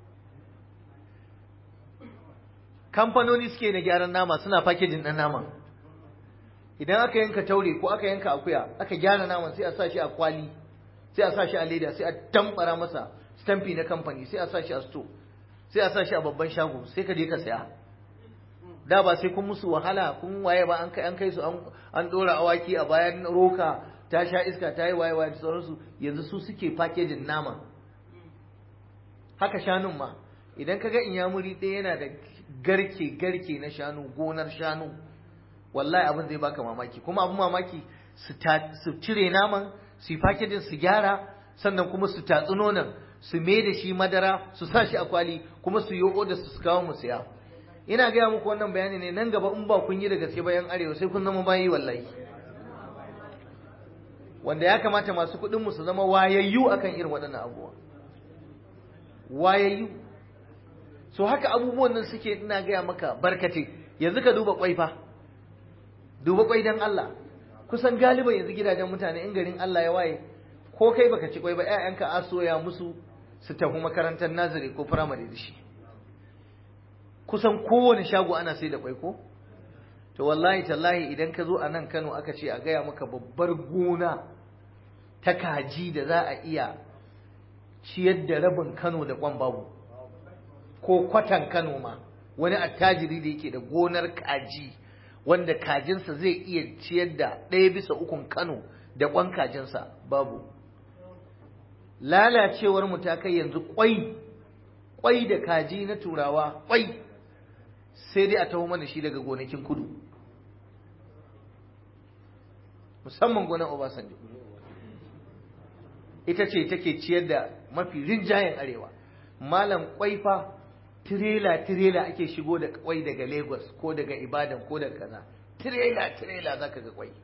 kamfanoni suke na gyaran nama suna fakejin ɗan naman idan aka yanka taure ko aka yanka akuya aka gyara naman sai a sa shi a kwali sai a sa shi a leda sai a tambara masa stamfi na kamfani sai a sa shi a sto sai a sa shi a babban shago sai ka je ka saya da ba sai kun musu wahala kun waye ba an kai an kai su an dora awaki a bayan roka ta sha iska ta yi waye waye da sauransu yanzu su suke fakejin nama haka shanun ma idan ka ga inyamuri ɗaya yana da garke garke na shanu gonar shanu wallahi abin zai baka mamaki kuma abin mamaki su cire naman su yi fakejin su gyara sannan kuma su tatsi nonon su me da shi madara su sa shi a kwali kuma su yi oda su kawo mu siya ina gaya muku wannan bayani ne nan gaba in ba kun yi da gaske bayan arewa sai kun zama bayi wallahi wanda ya kamata masu kuɗin mu su zama wayayyu akan irin waɗannan abubuwa wayayyu so haka abubuwan nan suke ina gaya maka barkate yanzu ka duba kwai fa duba kwai dan Allah kusan galiban yanzu gidajen mutane in garin Allah ya waye ko kai baka ci kwai ba ƴaƴanka a soya musu su tafi makarantar nazari ko firamare da shi kusan kowane shago ana sai da kwai ko to wallahi tallahi idan ka zo a nan Kano aka ce a gaya maka babbar gona ta kaji da za a iya ciyar da rabin Kano da kwan babu ko kwatan Kano ma wani attajiri da yake da gonar kaji wanda kajinsa zai iya ciyar da ɗaya bisa ukun Kano da kwan kajinsa babu lalacewar mu ta kai yanzu kwai kwai da kaji na turawa kwai sai dai a taho mana shi daga gonakin kudu musamman gonar Obasanjo ita ce take ciyar da mafi rinjayen arewa malam kwai fa tirela tirela ake shigo da kwai daga Lagos ko daga Ibadan ko daga kaza tirela tirela zaka ga kwai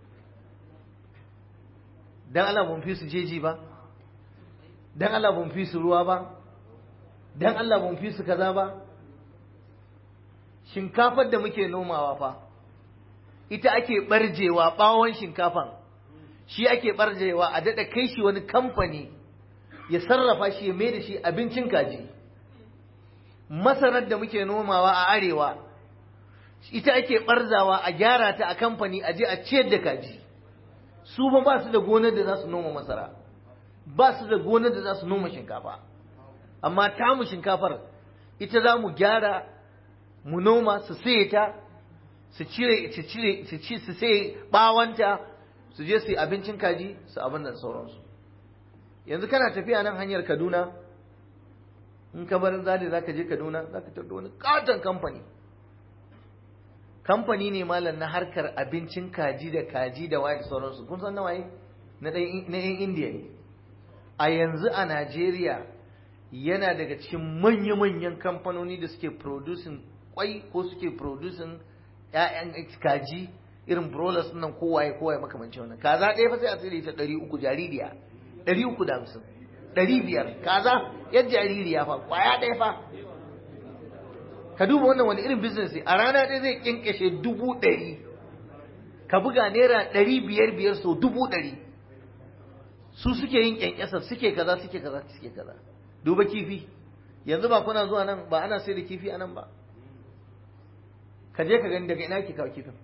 dan Allah mun fi su jeji ba dan Allah mun fi su ruwa ba dan Allah mun fi su kaza ba shinkafar da muke nomawa fa ita ake barjewa bawon shinkafan shi ake barjewa a daɗa kai shi wani kamfani ya sarrafa shi ya mai da shi abincin kaji masarar da muke nomawa a arewa ita ake barzawa a gyara ta a kamfani a je a ciyar da kaji su ba ba su da gonar da za su noma masara ba su da gonar da za su noma shinkafa amma tamu shinkafar ita za mu gyara mu noma su saye ta su cire su cire su ci su sai bawanta su je su yi abincin kaji su abin da sauransu yanzu kana tafiya nan hanyar Kaduna in ka bar zade zaka je Kaduna zaka tafi wani katon kamfani kamfani ne malam na harkar abincin kaji da kaji da waye da sauransu kun san nawaye na ɗan na yan Indiya ne a yanzu a Najeriya yana daga cikin manya-manyan kamfanoni da suke producing kwai ko suke producing ‘ya'yan kaji irin broilers nan kowaye kowaye makamancin wannan kaza ɗaya fa sai a tsire ta ɗari uku jaririya ɗari uku da hamsin ɗari biyar kaza yan jaririya fa kwaya ɗaya fa ka duba wannan wani irin business ne a rana ɗaya zai kinkashe dubu ɗari ka buga naira ɗari biyar biyar sau dubu ɗari su suke yin kyankyasar suke kaza suke kaza suke kaza duba kifi yanzu ba kuna zuwa nan ba ana sai da kifi a nan ba ka je ka gani daga ina ke kawo kifin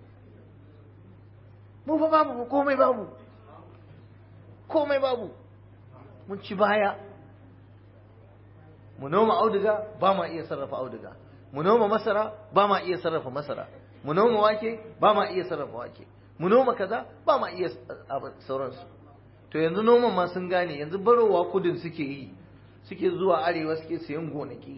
mu fa babu komai babu komai babu mun ci baya mu noma auduga ba ma iya sarrafa auduga mu noma masara ba ma iya sarrafa masara mu noma wake ba ma iya sarrafa wake mu noma kaza ba ma iya sauransu to yanzu noman ma sun gane yanzu barowa kudin suke yi suke zuwa arewa suke sayan gonaki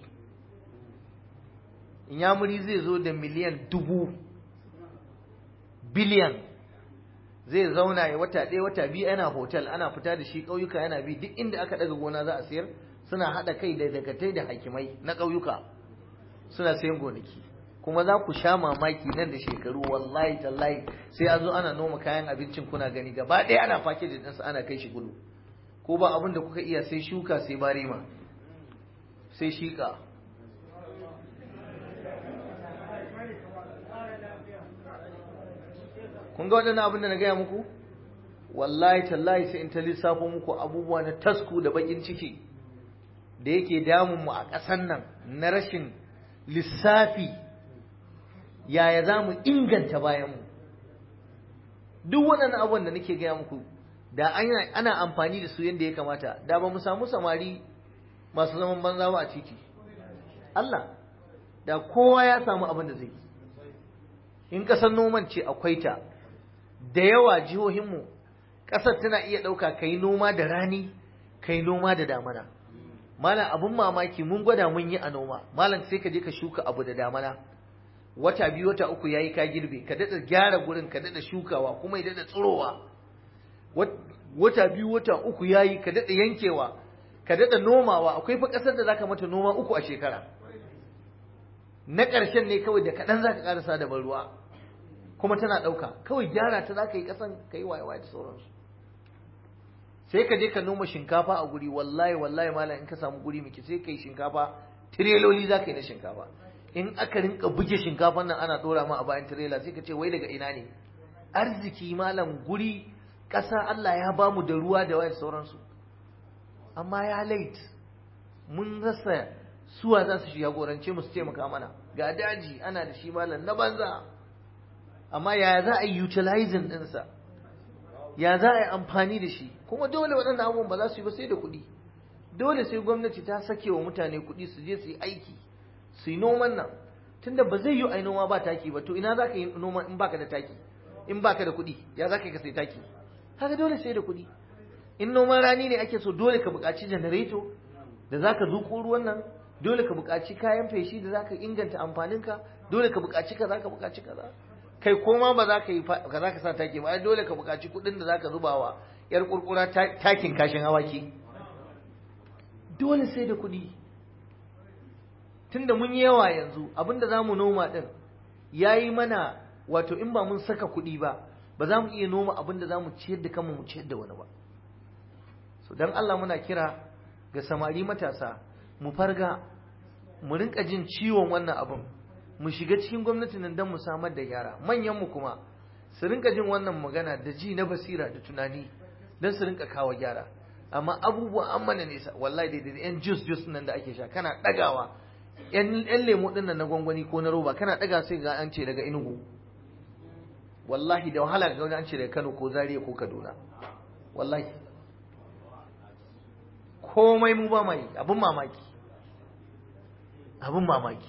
inyamuri zai zo da miliyan dubu biliyan zai zauna ya wata ɗaya wata biyu yana hotel ana fita da shi ƙauyuka yana bi duk inda aka ɗaga gona za a sayar suna haɗa kai da dagatai da hakimai na ƙauyuka suna sayan gonaki kuma za ku sha mamaki nan da shekaru wallahi tallahi sai a zo ana noma kayan abincin kuna gani gaba ɗaya ana fake da ɗansa ana kai shi gudu ko ba abin da kuka iya sai shuka sai barima sai shiƙa kun ga waɗannan abin da na gaya muku wallahi tallahi sai in ta lissafo muku abubuwa na tasku da bakin ciki da yake damun mu a ƙasan nan na rashin lissafi yaya za mu inganta bayanmu duk waɗannan abubuwan da nake gaya muku da ana amfani da su yadda ya kamata da ba mu samu samari masu zaman banza ba a titi Allah da kowa ya samu abin da zai yi in ƙasar noman ce akwai ta da yawa jihohinmu ƙasar tana iya ɗauka ka yi noma da rani ka yi noma da damana malam abin mamaki mun gwada mun yi a noma malam sai ka je ka shuka abu da damana wata biyu wata uku yayi ka girbe ka daɗa gyara gurin ka daɗa shukawa kuma ya daɗa tsirowa wata biyu wata uku yayi ka daɗa yankewa ka daɗa nomawa akwai fa ƙasar da zaka mata noma uku a shekara na ƙarshen ne kawai da kaɗan zaka ƙarasa da ban ruwa kuma tana ɗauka kawai gyara ta za ka yi ƙasan ka yi waye da sauransu sai ka je ka noma shinkafa a guri wallahi wallahi malam in ka samu guri miki sai ka yi shinkafa tireloli za ka yi na shinkafa in aka rinka buge shinkafan nan ana ɗora ma a bayan tirela sai ka ce wai daga ina ne arziki malam guri ƙasa Allah ya ba mu da ruwa da waye sauransu amma ya lait mun rasa suwa za su jagorance mu su taimaka mana ga daji ana da shi malam na banza amma ya za a yi utilizing ɗinsa ya za a yi amfani da shi kuma dole waɗannan abubuwan ba za su yi ba sai da kuɗi dole sai gwamnati ta sake wa mutane kuɗi su je su yi aiki su yi noman nan tunda ba zai yi a yi noma ba taki ba to ina za ka yi noma in baka da taki in baka da kuɗi ya za ka yi ka sai taki haka dole sai da kuɗi in noman rani ne ake so dole ka buƙaci janareto da za ka zuƙo ruwan nan dole ka buƙaci kayan feshi da za ka inganta amfaninka dole ka buƙaci kaza ka buƙaci kaza kai koma ba za ka yi ka za ka sa taki ba dole ka buƙaci kuɗin da za ka zuba wa yar kurkura takin kashin awaki dole sai da kuɗi tunda mun yi yawa yanzu abinda za mu noma ɗin ya yi mana wato in ba mun saka kuɗi ba ba za mu iya noma abinda za mu ciyar da kanmu mu ciyar da wani ba so don Allah muna kira ga samari matasa mu farga mu rinka jin ciwon wannan abin mu shiga cikin gwamnati nan don mu samar da gyara manyanmu kuma su rinka jin wannan magana da ji na basira da tunani don su rinka kawo gyara amma abubuwan an mana nesa wallahi da yan jus jus nan da ake sha kana ɗagawa yan lemo ɗin nan na gwangwani ko na roba kana ɗaga sai ga an ce daga inugu wallahi da wahala ga wani an ce daga kano ko zaria ko kaduna wallahi komai mu ba mai abin mamaki abin mamaki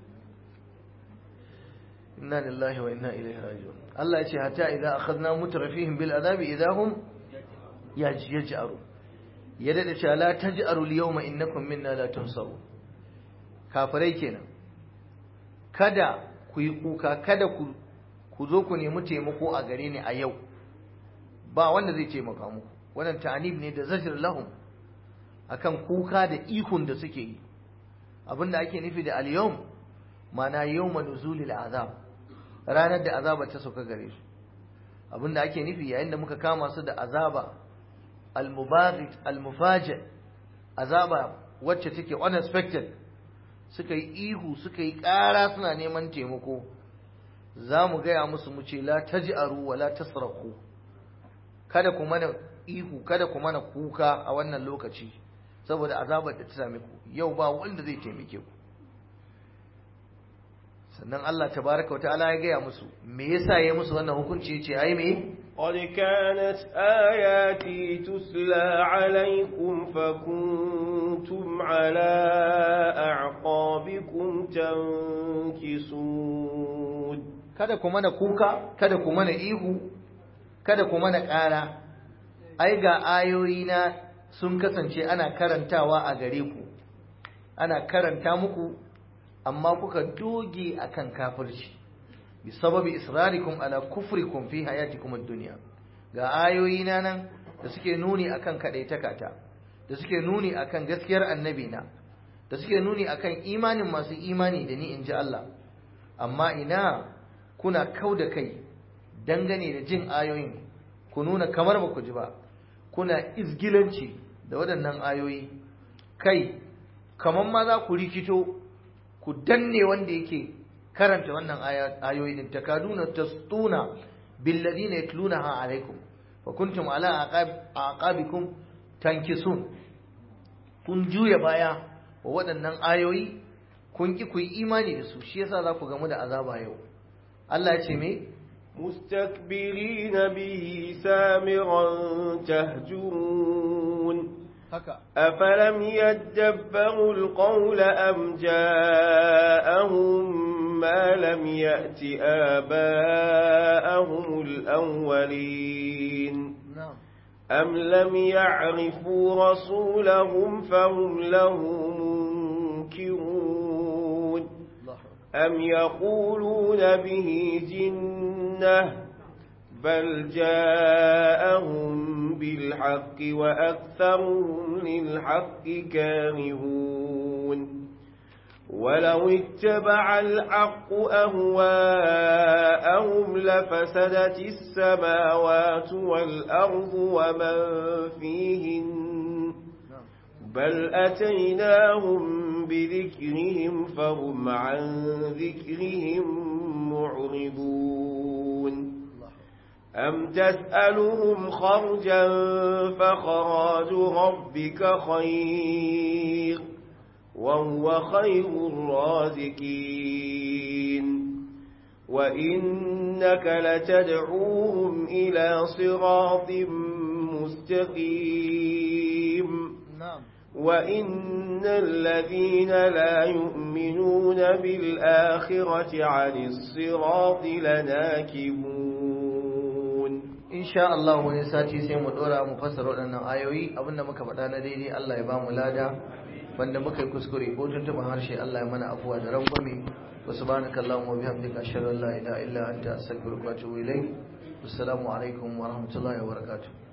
inna lillahi wa inna ilaihi raji'un Allah ya ce hatta idza akhadna mutrafihim bil azabi idahum yaj'aru ya dade cewa la taj'aru al yawma innakum minna la tunsaru kafirai kenan kada ku yi kuka kada ku ku zo ku nemi taimako a gare ni a yau ba wanda zai taimaka muku wannan ta'anib ne da zajr lahum akan kuka da ihun da suke yi abinda ake nufi da al-yawm mana yawma nuzulil azab ranar da azaba ta sauka gare su abinda ake nufi yayin da muka kama su da azaba al-mubaghit al-mufaji azaba wacce take unexpected suka yi ihu suka yi ƙara suna neman taimako za mu gaya musu mu ce la taj'aru wa la tasraku kada ku mana ihu kada ku mana kuka a wannan lokaci saboda azabar da ta same ku yau ba wanda zai taimake ku sannan Allah tabaraka wa ta'ala ya gaya musu me yasa ya musu wannan hukunci yace ai me قد كانت آياتي تتلى عليكم كنتم على أعقابكم تنكسون kada ku mana kuka kada ku mana ihu kada ku mana ƙara ai ga ayoyi na sun kasance ana karantawa a gare ku ana karanta muku amma kuka doge akan kafirci bi sababi israrikum ala kufrikum fi hayatikum ad-dunya ga ayoyi na nan da suke nuni akan kadaitakata da suke nuni akan gaskiyar annabi na da suke nuni akan imanin masu imani da ni inji Allah amma ina kuna kau da kai dangane da jin ayoyin ku nuna kamar ba ku ji ba kuna izgilanci da waɗannan ayoyi kai kamar ma za ku rikito ku danne wanda yake karanta wannan ayoyi din takaduna tastuna billadina yatlunaha alaikum wa kuntum ala aqabikum tankisun kun juya baya wa waɗannan ayoyi kun ki ku yi imani da su shi yasa za ku gamu da azaba yau Allah ya ce me مستكبرين به سامرا تهجرون haka أفلم يدبروا القول أم جاءهم ما لم يأت آباءهم الأولين na'am أم لم يعرفوا رسولهم فهم له منكرون Allah أم يقولون به جنة بل جاءهم بالحق وأكثرهم للحق كارهون ولو اتبع الحق أهواءهم لفسدت السماوات والأرض ومن فيهن na'am بل أتيناهم بذكرهم فهم عن ذكرهم معرضون Allah أم تسألهم خرجا فخراج ربك خير وهو خير الرازقين وإنك لتدعوهم إلى صراط مستقيم na'am وإن الذين لا يؤمنون بالآخرة عن الصراط لناكبون insha Allah wani sati sai mu dora mu fassara waɗannan ayoyi abinda muka faɗa na daidai Allah ya ba mu lada wanda muka yi kuskure ko tuntuɓa harshe Allah ya mana afuwa da rangwame wa subhanaka Allahumma wa bihamdika ashhadu an la ilaha illa anta astaghfiruka wa atubu ilayk assalamu alaikum wa rahmatullahi wa barakatuh